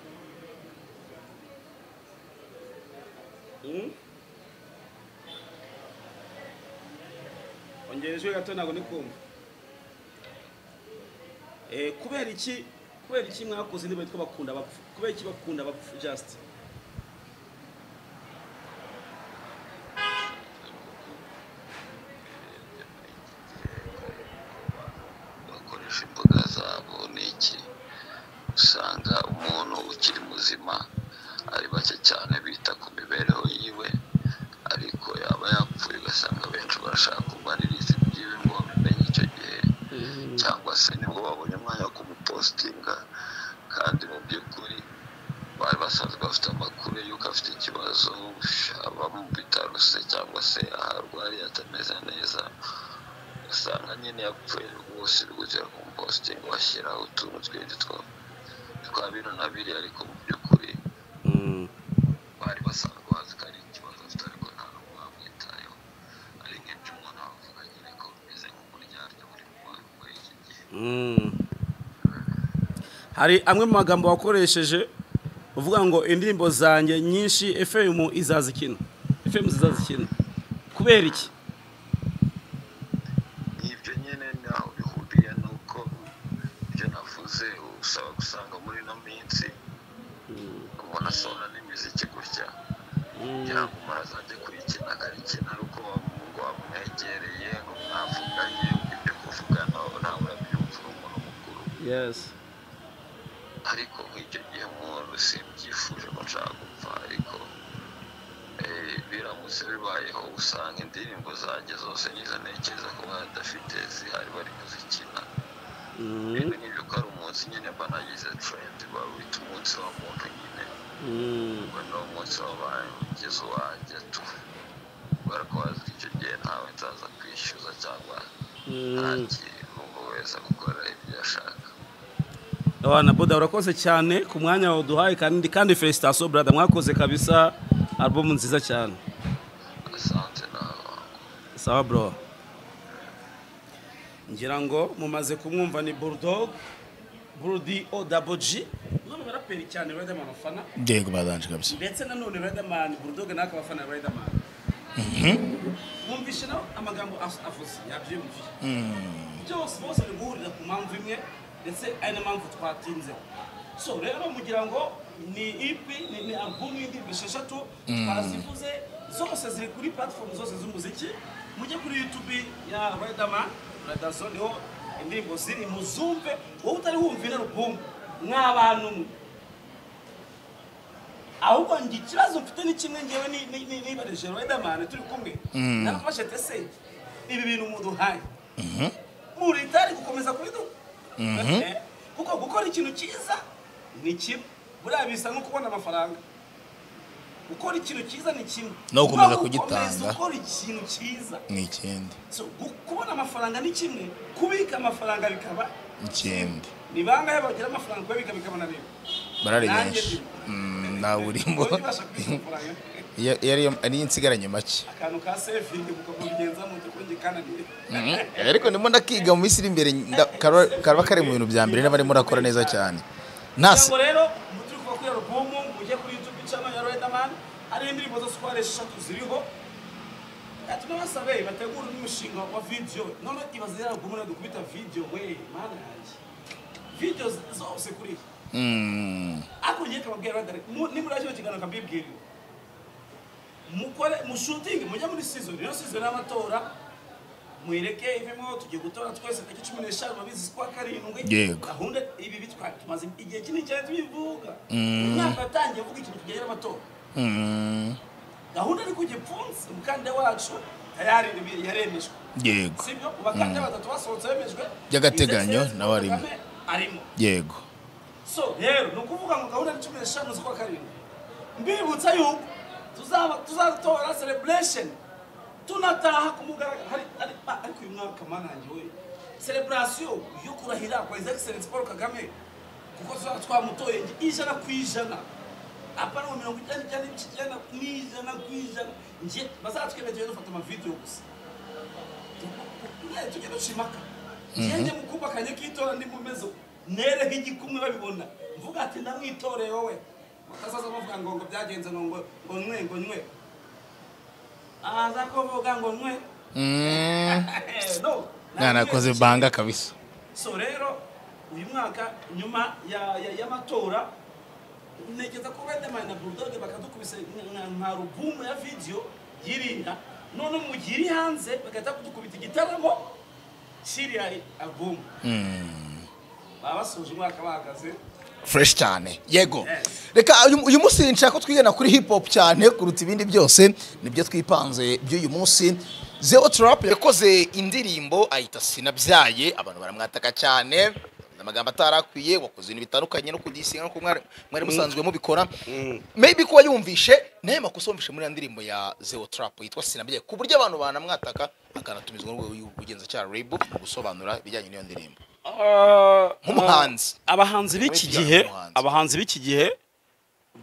Mm? ongera ijwi gato ntabwo ndi kumva Eh, kubera iki kubera iki mwakoze indirimbo yitwa bakunda abapfu kubera iki bakunda abapfu just bakoresha imboga zabo n'iki usanga umuntu ukiri muzima ari bake cyane bita ku mibereho yiwe ariko yaba yapfuye ugasanga benshi barashaka kumaririza ibyiwe ngo bamenye icyo gihe cyangwa se nibwo babonye umwanya wo kumupositinga kandi mu by'ukuri bari basanzwe bafite amakuru y'uko afite ikibazo aba mu bitaro se cyangwa se aharwariye atameze neza usanga nyine yapfuye rwose bigutera kumupositinga bashyiraho utuntu twinshi two twa bino na biri ariko mu by'ukuri bari basanzwe bazi ko ari ikibazo afite ariko nta n'umwe wamwitayeho ari nk'ibyo umuntu wavuga nyine ko bimeze nk'umuryarya buri mu bantu muri iki gihe hari amwe mu magambo wakoresheje uvuga ngo indirimbo zanjye nyinshi efemu izazikina efemu zizazikina kubera iki ibyo nyine naho bihuriye nuko ibyo navuze usaba gusanga muri ino minsi umuntu asohora n'imiziki gutya kugira ngo umuntu azajye kuyikina akayikina ari uko ngo wamwegereye ngo mwavuganye ibyo kuvugana nawe urabyumva uri umuntu mukuru yesi ariko nk'icyo gihe umuntu simbyifuje ko nshaka gupfa ariko eh, biramutse bibayeho usanga indirimbo zanjye zose nizo ntekereza ko badafite zihari bari kuzikina rero nk'ibyo ko ari umunsi nyine mba nagize trendi bawita umunsi wa muntu nyine ngo ni umunsi w'abangizi wanjye tu kubera ko wazi ko icyo gihe ntawe nzaza kwishyuza cyangwa nta kintu ngo wese gukora ibyo yashaka abana boda urakoze cyane ku mwanya waduhaye kandi kandi felicitasiyo burada mwakoze kabisa alubumu nziza cyane asanze nawe sawa bro ngira ngo mumaze kumwumva ni bulldog burudi odaboji umwe mu baraperi cyane riderman bafana yego badanje kabisa ndetse nanone riderman bulldog nawe akaba afana riderman mwumvishe nawe amagambo as- avuze yabyumviye byose bose biri guhurira ku mpamvu imwe ndetse ari na mpamvu twatinzeho so rero mugira ngo ni ipi ni, ni album y'indirimbo esheshatu twarazivuze zose ziri kuri platform zose z'umuziki mujye kuri youtube ya riderman radazo niho indirimbo ziri muzumve wowe utari wumva ino album mw'abantu mwe ahubwo ngo ikibazo mfite ni kimwe ngewe ni- ni- ni- nibarije riderman turi kumwe narafashe tese ibi bintu muduhaye muritari gukomeza kubiduha Eh, kuko gukora ikintu cyiza ni kimwe buriya bisa nko kubona amafaranga gukora ikintu cyiza ni kimwe No gukomeza Kuba gukomeza kugitanga. gukora ikintu cyiza ni ikindi So, gu- kubona amafaranga ni kimwe kubika amafaranga bikaba ikindi ni bangahe bagira amafaranga kuyabika bikaba na bimwe barari Nanjye benshi ndi- Mm, ntawe urimo Wowe ntibasha kubika amafaranga Iyo- iyo ariyo- ari insigaranye make akantu ka sevingi mukakubigenza mu by'ukuri kananiye Mhm. ariko ndimo ndakiga mu minsi iri imbere nda- kaba kaba kari mu bintu bya mbere niba arimo arakora neza cyane ntase ngo rero muturuka kuri alubumu mujye kuri youtube channel ya Riderman hari indirimbo zose uko ari eshatu ziriho tuba basabe bategura n'umushinga wa video none ibaze rero alubumu nayo dukubita video we mana yanjye video z- zose kuri iyi Mm. ariko ngiye kababwira Riderman mu- nimuri yakino kiganiro kabibwirira mukore mushutinge mujye muri season rero season y'amatora mwireke ivemo tugiye gutora twese tariki cumi n'eshanu babizi kwa karindwi Yego. gahunda ibi bitwa tumaze igihe kinini cyane tubivuga umwaka watangiye uvuga ikintu kijyanye n'amatora Mm. gahunda ariko igipfunsi umukandida wacu tayari ni- yaremejwe yego sibyo mu bakandida batatu basohotse bemejwe By'agateganyo, Ndetse nawe arimo. Kagame arimo yego so rero ni ukuvuga ngo gahunda ni cumi n'eshanu z'ukwa karindwi mbibutsa yuko tuzaba tuzatora celebration tunataha ku mugaragaro hari hari- ah, ariko uyu mwaka manange we celebration yo kurahira kwa his excellence paul kagame kuko tuzaba twamutoye ijana ku ijana apana mirongo icyenda n'icyenda n'icyenda n'ijana ku ijana njye bazatwemeye tujye dufata amavidewo gusa tujye ducimaka ngenge mu kumba kanjye k'itora ndi mumeze nereho igikumwe babibona mvuga ati ndamwitoreye wowe bakazaza bavuga ngo ngo byagenze ngo ngo ngo nywe ngo nywe aza kuvuga ngo nywe Mm. no mwanakoze banga kabisa so rero uyu mwaka nyuma ya- ya- y'amatora ntekereza ko riderman na bulldog bakadukubise nka- nka- nka rubumu ya video yirinda none mu gihe iri hanze bagahita kudukubita igitaramo kiriya alubumu baba basoje umwaka bahagaze fresh cyane yego reka uyu- uyu munsi nshaka ko twigana kuri hip hop cyane kuruta ibindi byose nibyo twipanze by'uyu munsi zero trap yakoze indirimbo ahita sinabyaye abantu baramwataka cyane amagambo atarakwiye wakoze ibintu bitandukanye no kudisinga nkuko mwari mwari musanzwe mubikora maybe kuba yumvishe naye makosa yumvishe muri ya ndirimbo ya zero trap yitwa sinabyaye ku buryo abantu banamwataka akanatumizwa n'urwego rw'ubugenzacyaha rebu mu gusobanura ibijyanye n'iyo ndirimbo nk'umuhanzi abahanzi b'iki Muri iki gihe gihe, umuhanzi. abahanzi b'iki gihe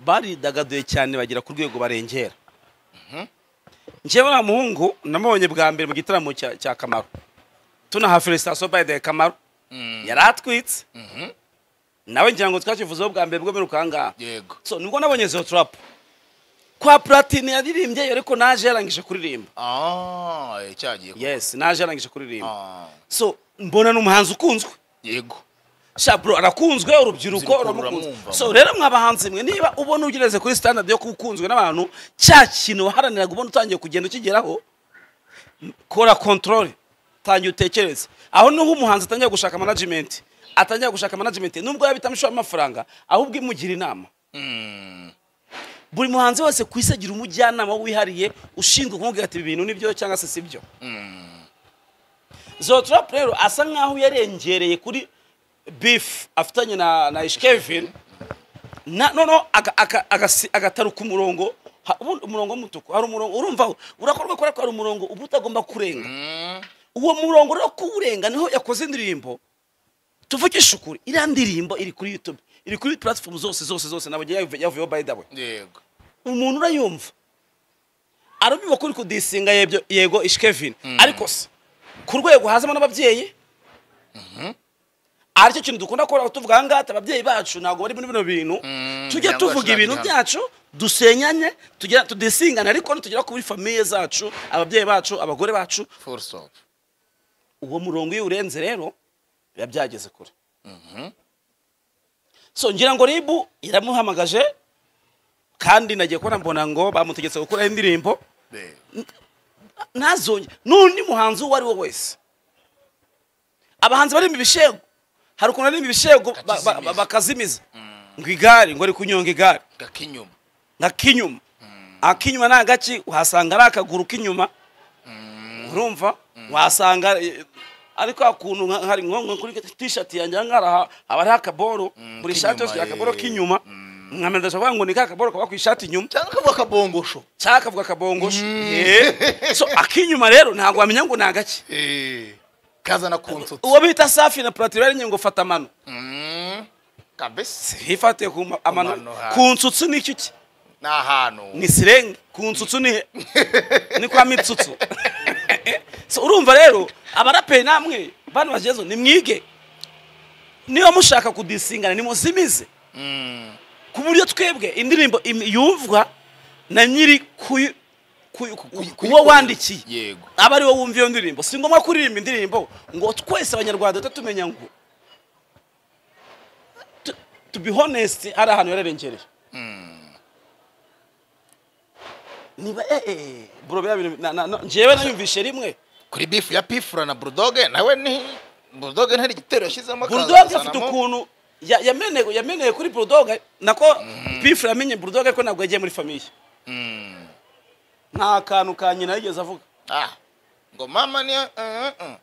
baridagaduye cyane bagera ku rwego barengera njyewe wa muhungu namubonye bwa mbere mu gitaramo cya cya kamaro tunaha felicitasiyo by the kamaro yari atwitse nawe ngira ngo twakivuzeho bwa mbere bwo mperuka aha ngaha yego so nibwo nabonye izo turapu kwa platine yaririmbye ariko naje yarangije kuririmba ah cyagiye ku- yes naje yarangije kuririmba Ah, so mbona ni umuhanzi ukunzwe yego shabro arakunzwe urubyiruko Urubyiruko ruramukunze ruramwumva. so rero mwabahanzi mwe niba ubona ugereze kuri standard yo kukunzwe n'abantu cya kintu waharaniraga ubona utangiye kugenda ukigeraho m- kora control tangiye utekereze aho niho umuhanzi atangiye gushaka management atangiye gushaka management nubwo yabita amashuri amafaranga ahubwo imugira inama buri muhanzi wese ku isi agira umujyanama wihariye ushinzwe kumubwira ati ibi bintu ni byo cyangwa se si byo zotrop rero asa nkaho yarengereye kuri beef afitanye na na ishkevin na noneho aga- aga- agasi- agataruka umurongo ha- ubundi umurongo w'umutuku hari umurongo urumva urakorwa kubera ko hari umurongo uba utagomba kurenga uwo murongo rero kuwurenga niho yakoze indirimbo tuvugisha ukuri iriya ndirimbo iri kuri youtube iri kuri platform zose zose zose nabwo yavuye- yavuyeho by the way yego umuntu urayumva arabiba kuri kudisinga yebyo yego ishkevin ariko se ku rwego hazamo n'ababyeyi aricyo kintu dukunda gukora tuvuga aha ngaha ati ababyeyi bacu ntabwo bari muri bino bintu tujye ntabwo tuvuga bacuranga ibintu hano." byacu dusenyanye tugira- tudisingane ariko nitugera kuri famiye zacu ababyeyi bacu abagore bacu full stop uwo murongo iyo urenze rero biba byageze kure so ngira ngo ribu iramuhamagaje kandi nagiye kubona mbona ngo bamutegetse gukuraho indirimbo Yego. ntazonye n'undi muhanzi uwo ari we wese abahanzi barimba ibishego hari ukuntu barimba ibishego ba- ba- Bakakizimiza. bakazimiza ngo igare ngo ari kunyonga igare gakinyuma nka k'inyuma ak'inyuma ni agaki uhasanga ari akaguru k'inyuma urumva wahasanga eh, ariko akuntu nka- hari nko nko kuri tishati yanjye aha ngaha ha- haba hariho akaboro buri shati yose k'inyuma, akaboro eh. k'inyuma mwamenya ndavuga ngo ni ka kaboro kaba ku ishati inyuma cyangwa akavuga akabongosho cyangwa akavuga akabongosho Eh, so ak'inyuma rero ntabwo wamenya ngo ni agaki kazana ku nsutsi uwo bita safi na platini bari ngo fata amano Mm, kabese hifatiye ku ma- amano mano, ha. ku nsutsu ni iki ki? ni ahantu ni sirenge ku nsutsu ni he ni kwa mitsutsu So, urumva rero abaraperi namwe bana bagezeho nimwige niba mushaka kudisingana nimuzimize ku buryo twebwe indirimbo im- yumvwa na nyiri kuyi- kuyi- ku- ku- kuwo wandikiye yego aba ari wowe wumva iyo ndirimbo si ngombwa kuririmba indirimbo ngo twese abanyarwanda duhita tumenya ngo tu- to be honest hari ahantu yararengereye niba eh eh bro biriya bintu na- na- na- njyewe nayumvishe rimwe kuri bifu ya pifura na burudoge nawe ni burudoge ntari igitero yashyizemo akaza burudoge afite kuzanamo- ukuntu ya- yameneye yameneye kuri burudoge nako pifu yamenye burudoge ko ntabwo yagiye muri famiye nta kantu ka nyina yigeze avuga Ah, ngo mama ni eh, eh, eh.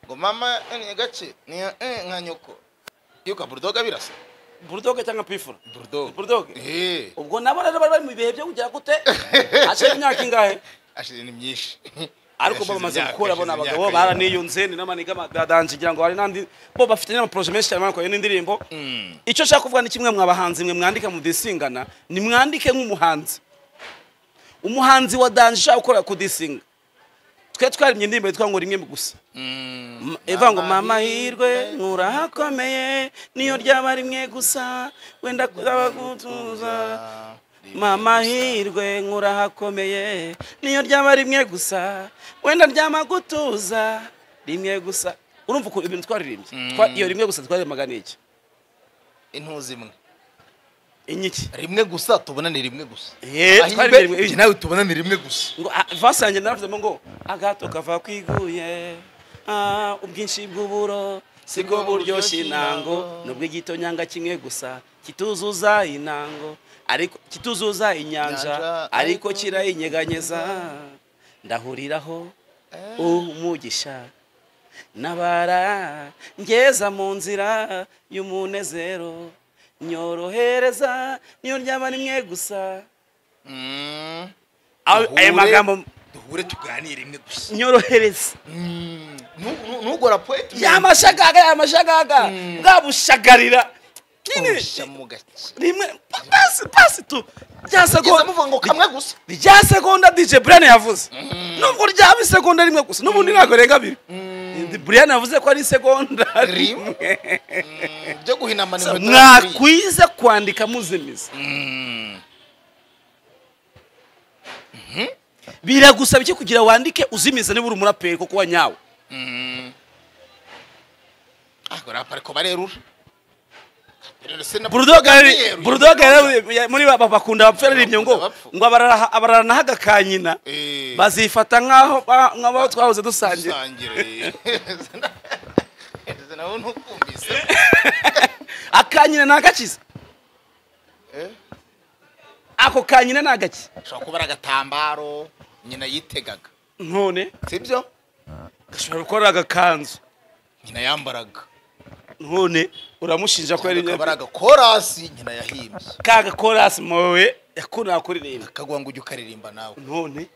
ngo mama ni gace ni eh, eh, nka nyoko yuka burudoge birasa burudoge cyangwa pifu burudoge Burudoge? eh ubwo nabo rero bari bari mu bihe byo kugira gute hashize imyaka ingahe ashize ni myinshi ariko bo Yashize bamaze imyaka, gukura yashize bona imyaka abagabo yose. baraniyunze ni n'amaniga amadanji ngira ngo hari n'andi bo bafite n'amaporoje menshi cyane bakoreye n'indirimbo icyo nshaka kuvuga ni kimwe mwabahanzi mwe mwandika mudisingana ni mwandike nk'umuhanzi umuhanzi wa danji ushaka gukora kudisinga twe twarimye indirimbo yitwa ngo rimwe gusa M- ivuga ngo mama hirwe nkurahakomeye niyo ryaba rimwe gusa wenda kuzaba gutuza mama hirwe nkurahakomeye niyo ryaba rimwe gusa wenda ryama gutuza rimwe gusa urumva ukuntu ibintu twaririmbye Twa- iyo rimwe gusa twaririmbaga ni iki intuzi imwe inyiki rimwe gusa tubona ni rimwe gusa Eh, Ahimbe, twaririmba rimwe- njye nawe tubona ni rimwe gusa ngo ah, vasi yanjye naravuzemo ngo agato kava kwiguye ah, ubwinshi bw'uburo si bwo buryoshye intango nubwo igitonyanga kimwe gusa kituzuza intango ariko kituzuza inyanja Inyanja, ariko ariko- kirayinyeganyeza ndahuriraho umugisha nabara ngeza mu nzira y'umunezero nyorohereza niyo ryaba rimwe gusa ayo ayo Duhure- magambo duhure tuganire rimwe gusa nyorohereza ntugora poeti ya mashagaga ya mashagaga bwa bushagarira nyine Usha mu gake rimwe pasi pasi tu rya kugeza segonda muvuga ngo kamwe gusa rya segonda dj brian yavuze nubwo ryaba isegonda rimwe gusa n'ubundi ntabwo renga abiri brian yavuze ko ari isegonda Rimwe. rimwe byo guhinamana Sa- inkweto ntabwo bikwiye. mwakwiza kwandika muzimiza biragusaba iki kugira wandike uzimiza niba uri umuraperi kuko wa nyawe Ah, rapa ariko barerura Rero se na- burudoga muri ba- ba- bakunda abapfu yararirimye ngo Abapfu. ngo abarara- abararanaho agakanyina Eh. bazifata nk'aho ba- nk'abo twahoze dusangira dusangire nawe ntukumvise akanyina ni agakiza Eh? ako kanyina ni agaki ashobora kuba ari agatambaro nyina yitegaga none sibyo gashobora gukora agakanzu nyina yambaraga none uramushinja ko yari akaba ari agakorasi nyina yahimbye kaga korasi mowe yakunda kuririmba akaguha ngo ujye ukaririmba nawe none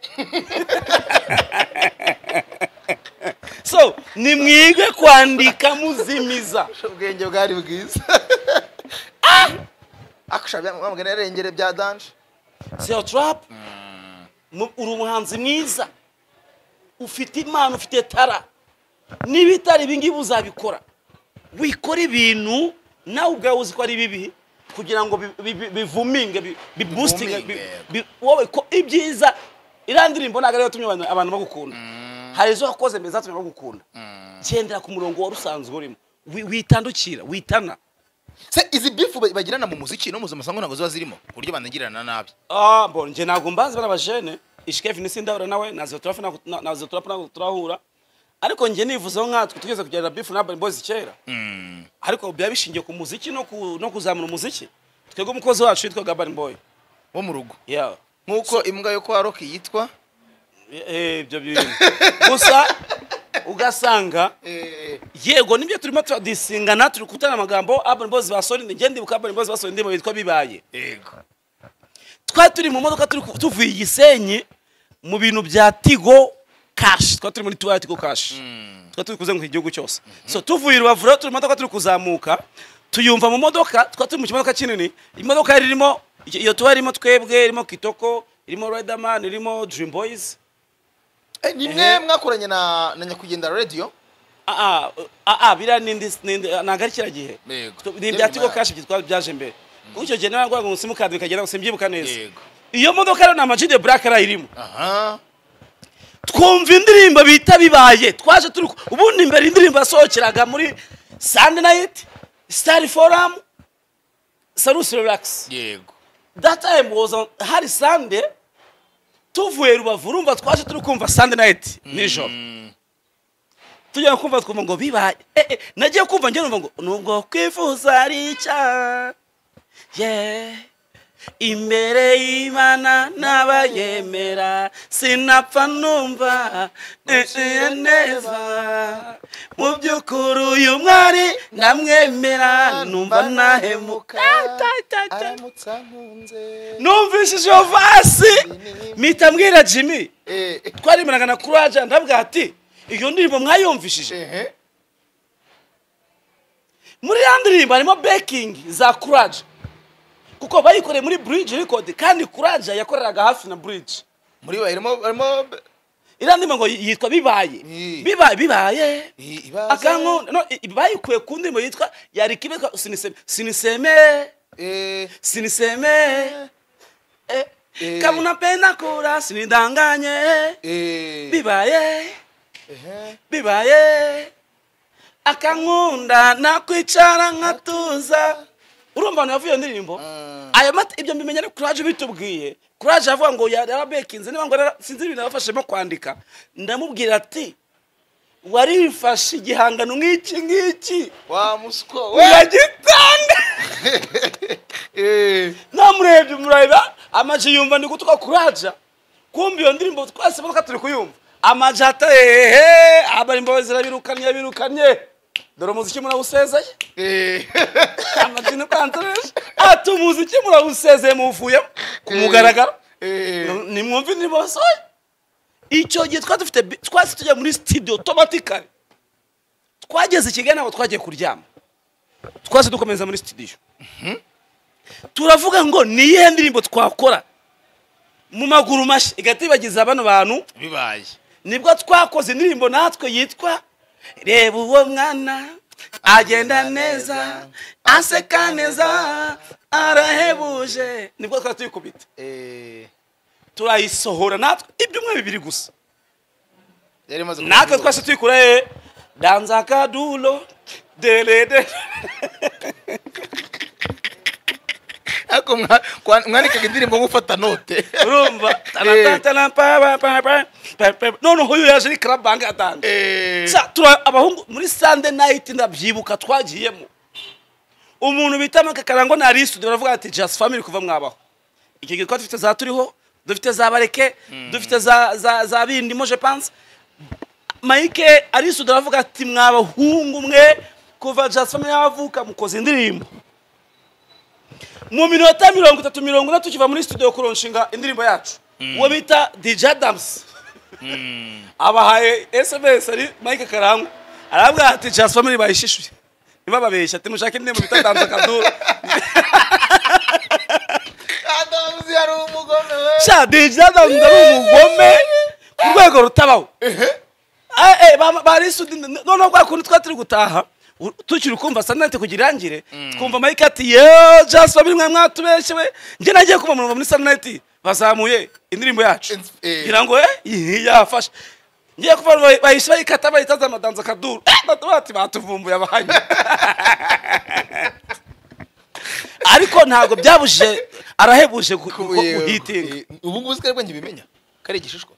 so ni mwige kwandika muzimiza ubwenge bwari bwiza akushabamugani yarengere bya danje seyo tarapu uri umuhanzi mwiza ufite impano ufite tara niba itari ibi ngibi uzabikora wikora ibintu nawe ubwawe uzi ko ari bibi kugira ngo bi- bi- bi- bivuminge bi- bibustinge bi- bi- wowe ko ibyiza iriya ndirimbo ntabwo ariyo yatumye abantu- abantu bagukunda hari izo wakoze mbere zatumye bagukunda gendera ku murongo wari usanzwe urimo Wi- witandukira witana se izi bifu ba- bagirana mu muziki no mu masango ntabwo ziba zirimo ku buryo banagirana nabi Ah, bon, njye ntabwo mbazi bariya bajene ishikefu ni sindahura nawe nazo turafu ntabwo- na- nazo turafu ntabwo turahura ariko njye nivuzeho nkatwe tugeze kugirana bifu na Urban Boys kera ariko biba bishingiye ku muziki no ku- no kuzamura umuziki twebwe umukozi wacu yitwaga Urban Boy wo mu rugo yeah nk'uko imbwa yo kwa roki yitwa Eh, ibyo bintu gusa ugasanga yego nibyo turimo turadisingana turi kutana amagambo Urban Boys basohora indi- njye ndibuka Urban Boys basohora indirimbo yitwa bibaye yego twari turi mu modoka turi ku- tuvuye i gisenyi mu bintu bya tigo kashi twari turi muri tuwari tigo kashi twari turi kuzenguruka igihugu cyose so tuvuye i rubavu rero turi mu modoka turi kuzamuka tuyumva mu modoka twari turi mu kimodoka kinini imodoka yari irimo iyo iyo tuwari irimo twebwe irimo kitoko irimo riderman irimo dream boys ni mwe mwakoranye na na nyakwigendera radiyo aa aa biriya ni indi ni indi- ntabwo ari kiriya gihe Yego. ni ibya tigo kashi byitwa byaje imbere kuri icyo gihe narangwaga ngo simukadi bikagera ngo simbyibuka neza yego iyo modoka rero ni amagi de black arayirimo aha twumva indirimbo bita bibaye twaje turi ku- ubundi mbere indirimbo yasohokeraga muri sandi nayiti sitari foramu sarusi relax yego that time was on, hari sande tuvuye rubavu urumva twaje turi kumva sandi nayiti nijoro tujya kumva twumva ngo bibaye eh, eh, nagiye kumva njye numva ngo nubwo kwifuza ari icyaha yeah. imbere y'imana n'abayemera sinapfa numva nciye neza mu by'ukuri uyu mwari ndamwemera numva nahemuka Ta, ta, ta. aramutse ankunze numvishije iyo vasi mpita mbwira jimmy Eh, twarimanaga na kuraje ndabwira ati iyo ndirimbo mwayumvishije ehe muri ya ndirimbo harimo bekingi za kuraje kuko bayikoreye muri buriji record kandi kuraje yakoreraga hafi na buriji muri we harimo harimo iriya ndirimbo ngo yitwa bibaye Mm. bibaye bibaye I- ibaze. akankunda no i- bayikuye ku ndirimbo yitwa yari kibe siniseme siniseme Eh, siniseme eh, Eh. kabuna pena kura sinidanganye eh, bibaye ehe. bibaye akankunda nakwicara nkatuza urumva abantu bavuye iyo ndirimbo ayo mata ibyo mbimenya ari kuraje bitubwiye kuraje avuga ngo yari yarabekinze niba ngo yara- sinzi ibintu yabafashemo kwandika ndamubwira ati warifashe igihangano nk'iki ngiki wa muswa we uragitanga Eh, namurebye mureba amaji yumva ni gutuka kuraja kumva iyo ndirimbo twese imodoka turi kuyumva amaji ata ehe abari imbabazi zirabirukanye birukanye dore umuziki murawusezeye eh. amaji ni kwanzereje ati umuziki murawusezeye muvuyemo ku mugaragaro Eh. nimwumve indirimbo basohoye icyo gihe twari dufite bi- twasi tujya muri studio automatically twageze i kigali ntabwo twagiye kuryama twase dukomeza muri sitidiyo turavuga ngo ni iyihe ndirimbo twakora mu maguru mashya igahita ibagiza bano bantu bibaye nibwo twakoze indirimbo natwe yitwa reba uwo mwana agenda neza aseka neza arahebuje nibwo twari tuyikubita turayisohora natwe ibyumweru bibiri gusa yari imaze natwe twese tuyikura hehe danza kaduro derede ariko mwa- kwa- mwandikaga indirimbo mufata note urumva Taratara, pa, pa, pa, pa, pa. noneho uyu yaje ari karabange atange Eh, Sa- tura- abahungu muri sande nayiti ndabyibuka twagiyemo umuntu bita make karangwa na arisude baravuga ati jasi famili kuva mwabaho icyo gihe twari dufite za turiho dufite za bareke dufite za za za bindi moje panse mayike arisude aravuga ati mwabahungu mwe kuva jasi famili yavuka mukoze indirimbo mu minota mirongo itatu mirongo ine tukiva muri studio kuronshinga indirimbo yacu uwo bita dj adams abahaye sms ari mike karangwa arabwira ati jasi famili bayishishuye ntibababeshye ati mushake indirimbo bita danza kaduro Adamuzi yari umugome we sha dj adams ari umugome ku rwego rutabaho Ah, eh, ba- bari sudi noneho bwa kundi twari turi gutaha u- tukiri kumva sanete kugira irangire twumva mike ati yewe jasi famili mwe mwatubeshyewe njye nagiye kuba mu muri sanete bazamuye indirimbo yacu Ins- eh. ngira ngo eh, iyi yafashe ngiye kuba bahise bayikata bayitaza amadanza kaduru bati batuvumbuye abahanye ariko ntabwo byabujije arahebuje gu- gu- guhitinga Eh, ubu ngubu sikari bwenge bimenya ko ari igishishwa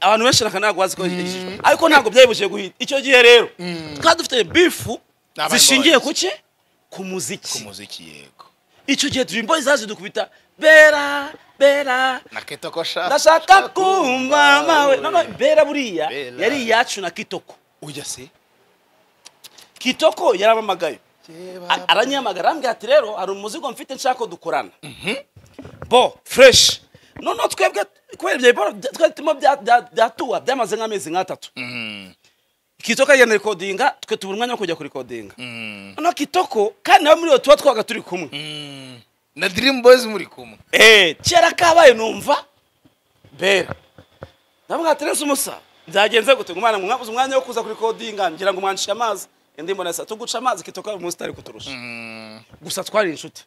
abantu benshi naka ntabwo bazi ko yigishijwe ariko ntabwo byayibujije guhita icyo gihe rero twari dufite bifu N'Aban zishingiye Boys. ku ki ku muziki umuziki yego icyo gihe Dream Boys zaje dukubita bera bera na keto ko ashaka ndashaka kumva mawe none bera buriya Bera. yari iyacu na kitoko ujya se kitoko yaramamagaye A- aranyamagara arambwira ati rero hari umuzigo mfite nshaka ko dukorana bo fresh noneho twebwe kubera ibyo biporo twari turimo bya- bya- byatuwa byamaze nk'amezi nk'atatu kitoko agenda rikodinga twe tubura umwanya wo kujya kurikodinga noneho kitoko kandi nawe muri iyo tuba twabaga turi kumwe na dirimu boyizi muri kumwe Eh, kera kabaye numva bera ndavuga ati rese umusa byagenze gute ngo umwana mwabuze umwanya wo kuza kuri kodinga ngira ngo mwancishe amazi indi mbona sa tuguca amazi kitoka uyu munsi utari kuturusha gusa twari inshuti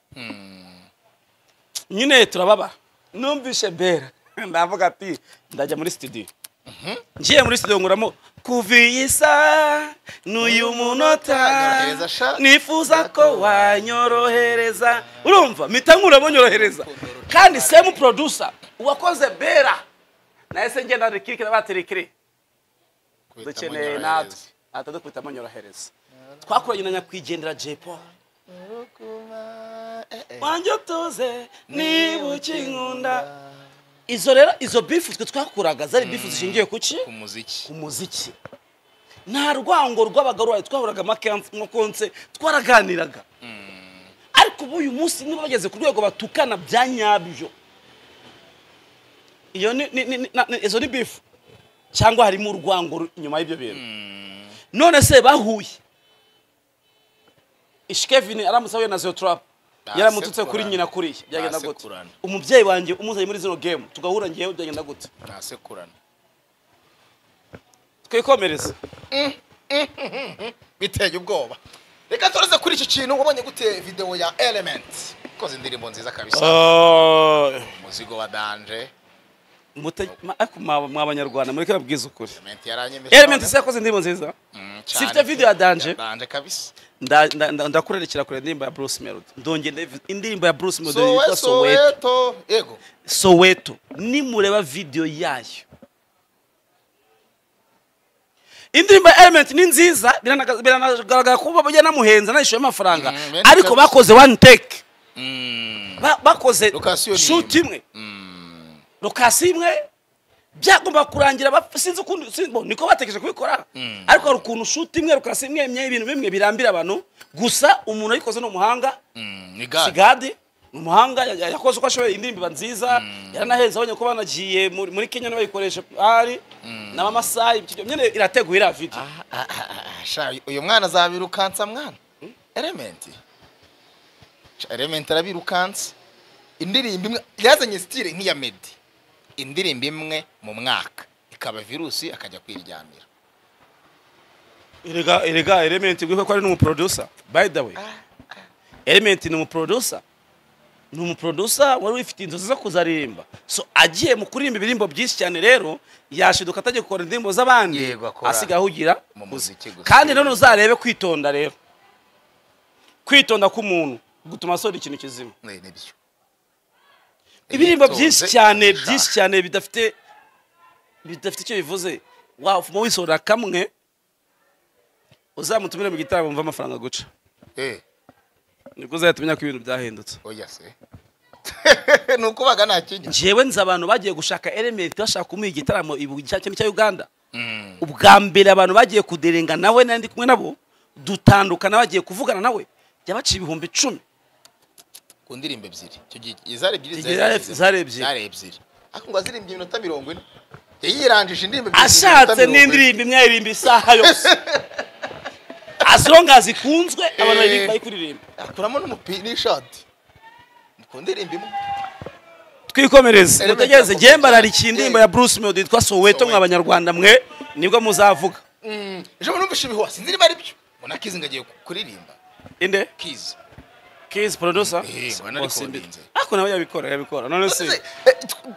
nyine turababa numvishe bera ndavuga ati ndajya muri studio ngiye muri studio nguramo kuva iyi saa n'uyu munota Nyorohereza sha. nifuza ko wanyorohereza urumva mpita nkuramo nyorohereza kandi semu producer uwakoze bera nahise ngenda rikirikira batirikiri dukeneye natwe atadukubitamo nyorohereza twakoranye na nyakwigendera jepo wanjye utuze niba ukinkunda izo rero izo bifu twe twakuraga zari bifu zishingiye ku ki umuziki umuziki nta rwango rw'abagabo rwayo twahuraga amakonse twaraganiraga ariko ubu uyu munsi niba bageze ku rwego batukana bya nyabyo iyo ni- ni- ni- ni- na- ni- izo ni bifu cyangwa harimo urwango ru- inyuma y'ibyo bintu none se bahuye ishikevini aramutse ahuye na zeyo turapu yaramututse kuri Basekurana. nyina kuriya byagenda gute Basekurana. umubyeyi wanjye umuzanye muri zino gemu tugahura ngewe byagenda gute ntasekurana twikomereze biteye ubwoba reka turaze kuri iki kintu wabonye gute videwo ya elementi ikoze indirimbo nziza kabisa umuzigo wa danje Mute- ma- ariko mwa mwa banyarwanda mureke babwize ukuri elementi yaranyemeje elementi none. se yakoze indirimbo nziza Mm, si ifite cyane. video ya Danje? Ya danje kabisa Nda- nda- nda- ndakurerekera kure indirimbo ya bruce melody ndongera ndayiv- indirimbo ya bruce melody sowe yitwa soweto soweto yego soweto nimureba video yayo indirimbo ya element ni nziza biranaga- biranagaragara kuba bajya namuhenza nayishyuye amafaranga Mm, bene ariko kabisa. bakoze one take Mm, Ba- bakoze Lokasiyo ni shoot imwe mm. lokasi imwe byagomba kurangira bap- sinzi ukundi sinzi- bo, niko batekereje kubikora ariko hari ukuntu shuti imwe lokasi imwe imwe ibintu bimwe birambira abantu gusa umuntu ayikoze ni umuhanga Mm, ni gare sigade ni umuhanga ya- ya- yakoze uko ashoboye indirimbo iba nziza yaranahenze abonye ko banagiye muri muri kenya nabayikoresha ahari n'abamasayi nyine irateguye iriya video Sha, uyu mwana azabirukansa mwana elementi Sha, elementi arabirukansa indirimbo imwe yazanye sitire nk'iya medi indirimbo imwe mu mwaka ikaba virusi akajya kwiryamira erega erega elementi ngwiko ko ari n'umuproducer by the way elementi ni umuproducer ni umuproducer wari wifitiye inzozi zo kuzaririmba so agiye mu kuririmba ibirimbo byinshi cyane rero yashiduka atajya gukora indirimbo z'abandi Yego, akora asigaye ahugira mu muziki gusa. kandi none uzarebe kwitonda rero kwitonda k'umuntu gutuma asora ikintu kizima Ni- nibyo ibirimbo Yitonze, byinshi cyane sha. byinshi cyane bidafite bidafite icyo bivuze wafuma wisorera kamwe uzamutumire mu gitaramo mva amafaranga guca Eh, nibwo uzahita umenya ko ibintu byahindutse oya se ni ukubaga nta kinya njyewe nzi abantu bagiye gushaka elementi bashaka kumuha igitaramo ibu- cya cyane cya uganda ubwa mbere abantu bagiye kuderenga nawe nari ndi kumwe nabo dutandukana bagiye kuvugana nawe byabaciye ibihumbi icumi ku ndirimbo ebyiri icyo gihe izari ebyiri Igihe zari- zari ebyiri. zari ebyiri ariko ngo azirimbye iminota mirongo ine yayirangije indirimbo ebyiri mu minota ashatse mirongo ine. n'indirimbo imwe ayirimba isaha yose azonga zikunzwe abantu bari- bari kuririmba akuramo n'umupira n'ishati ku ndirimbo imwe twikomereze Elementi mutegereze ya njyewe Kofi mbararikiye Olomide. indirimbo ya bruce melody yitwa soweto mwa abanyarwanda mwe nibwo muzavuga Mm, ejo bundi numvise ibihuha sinzi niba ari byo ubona kizi ngo agiye kuririmba inde kizi kizi producer Eh, ngwana ariko warinze. ako nawe yabikora yabikora none si Eh, tw-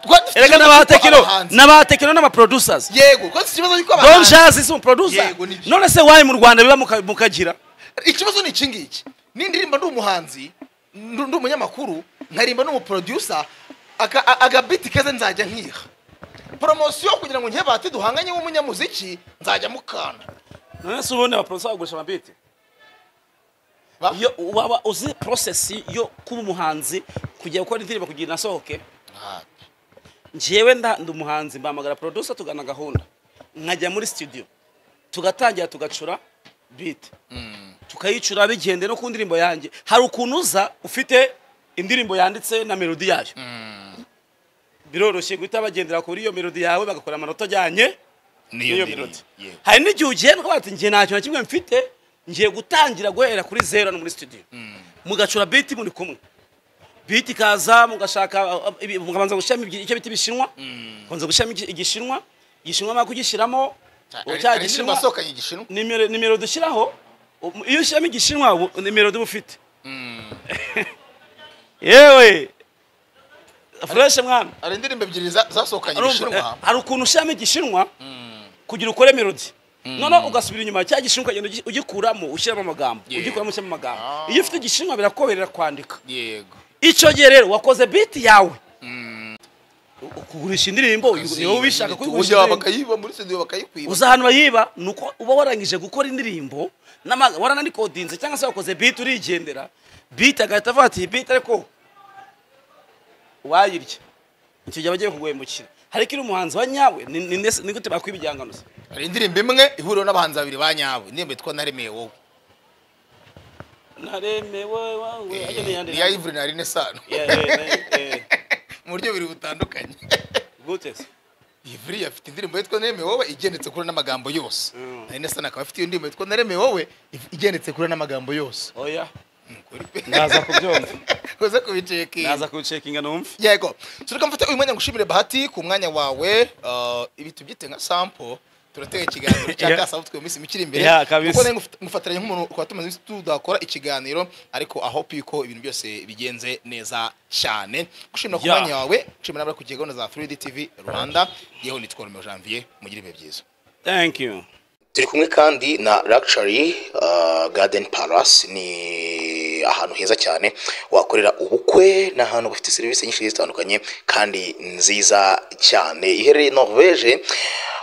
twari dufite erega ikibazo cy'uko n'abatekino abahanzi- n'abatekino n'abaproducers yego twari dufite ikibazo cy'uko don abahanzi jazz si umuproducer Yego, nibyo. none se wayi mu rwanda biba muka- mukagira ikibazo ni iki ngiki n'indirimbo ndi umuhanzi ndu- ndi umunyamakuru nkaririmba n'umuproducer aka- a- agabiti keza nzajya nkiha poromosiyo kugira ngo nkebate duhanganye w'umunyamuziki nzajya mukana none se ubundi abaproducer bagurisha amabiti Ba- iyo waba uzi process yo kuba umuhanzi kujya gukora indirimbo kugira inasohoke Ntabwo. njyewe nda ndi umuhanzi mbamagara producer tugana gahunda nkajya muri studio tugatangira tugacura beat tukayicura bigende no ku ndirimbo yanjye hari ukuntu uza ufite indirimbo yanditse na melodi yayo biroroshye guhita bagendera kuri iyo melodi yawe bagakora amanota ajyanye n'iyo melodi hari n'igihe ugenda ukavuga ati njye nta kintu na kimwe mfite ngiye gutangira guhera kuri zero hano muri studio mugacura beat muri kumwe biti ikaza mugashaka uh, ibi- mukabanza gushyiramo ibyi- icyo biti bishinwa mukabanza gushyiramo iki- igishinwa igishinwa mara kugishyiramo cya Hari indirimbo gishinwa asohokanye igishinwa nimero nimero dushyiraho um, iyo ushyiramo igishinwa ubu- nimero uba ufite yewe fureshe mwana hari indirimbo ebyiri za- zasohokanye Urumva, igishinwa eh, hari ukuntu ushyiramo igishinwa kugira ukore melodi noneho ugasubira inyuma cya gishinwa ukagenda ugi- ugikuramo ushyiramo amagambo ugikuramo ushyiramo amagambo iyo ufite igishinwa birakorohera kwandika yego icyo gihe rero wakoze biti yawe U- kugurisha indirimbo niwe ubishaka kuyigurisha uburyo indirimbo. bakayiba muri studio bakayikwiba uza ahantu bayiba ni uko uba warangije gukora indirimbo n'ama- waranakodinze cyangwa se wakoze biti urigendera biti agahita avuga ati iyi biti ariko wayirya icyo gihe bagiye kuguhemukira ariko iyo uri umuhanzi wa nyawe ni- ni nde se- ni gute bakwiba igihangano se hari indirimbo imwe ihuriweho n'abahanzi babiri ba nyabo indirimbo yitwa naremeye wowe naremewe wawe ajya Eh, n'iyandi iya ivure na rine sano Yeah, yeah, yeah. mu buryo bubiri butandukanye gute se ivure afite indirimbo yitwa naremeye wowe igendetse kuri n'amagambo yose na rine sano akaba afite iyo ndirimbo yitwa naremeye wowe if- igendetse kuri n'amagambo yose oya Ukuri. Ndaza kubyumva. uze kubicekinga naza kuwucekinga numve yego tureka mfate uyu mwanya ngushimire bahati ku mwanya wawe uh, ibi tubyite nka sample turatega ikiganiro cya Yeah. kasabutwe mu minsi mike iri imbere Yeah, kabisa. kuko nari nguf- ngufatiranye nk'umuntu kwa tumaze iminsi tudakora ikiganiro ariko aho piko ibintu byose bigenze neza cyane gushimira ku Yeah. mwanya wawe gushimira n'abari kugira gahunda za 3D TV Rwanda yeho nitwa Romeo Janvier mugire ibihe byiza thank you turi kumwe kandi na Luxury uh, Garden Palace ni ahantu heza cyane wakorera ubukwe ni ahantu bafite serivisi nyinshi zigiye zitandukanye kandi nziza cyane iherereye Norvege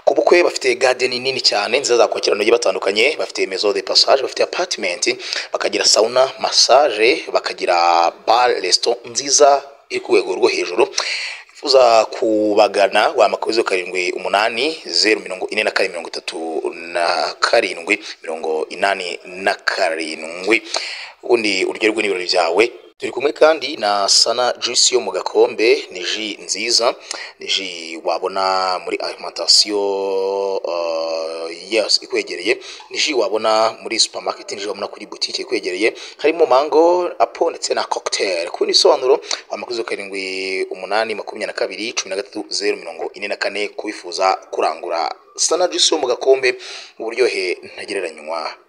ku bukwe bafite garden nini cyane nziza zakwakira abantu bagiye batandukanye bafite maison de passage bafite apartment bakagira sauna massage bakagira bar restaurant nziza iri ku rwego rwo hejuru uza kubagana wamakoze karindwi umunani zeru mirongo ine na kane mirongo itatu na karindwi mirongo inani na karindwi ubundi uryoherwe n'ibirori byawe turi kumwe kandi na sana juice yo mu gakombe ni ji nziza ni ji wabona muri alimentation uh, yes ikwegereye ni ji wabona muri supermarket ni ji wabona kuri boutique ikwegereye harimo mango apo ndetse na cocktail ku nisobanuro wamakuzo karindwi umunani makumyabiri na kabiri cumi na gatatu zeru mirongo ine na kane kubifuza kurangura sana juice yo mu gakombe uburyohe ntagereranywa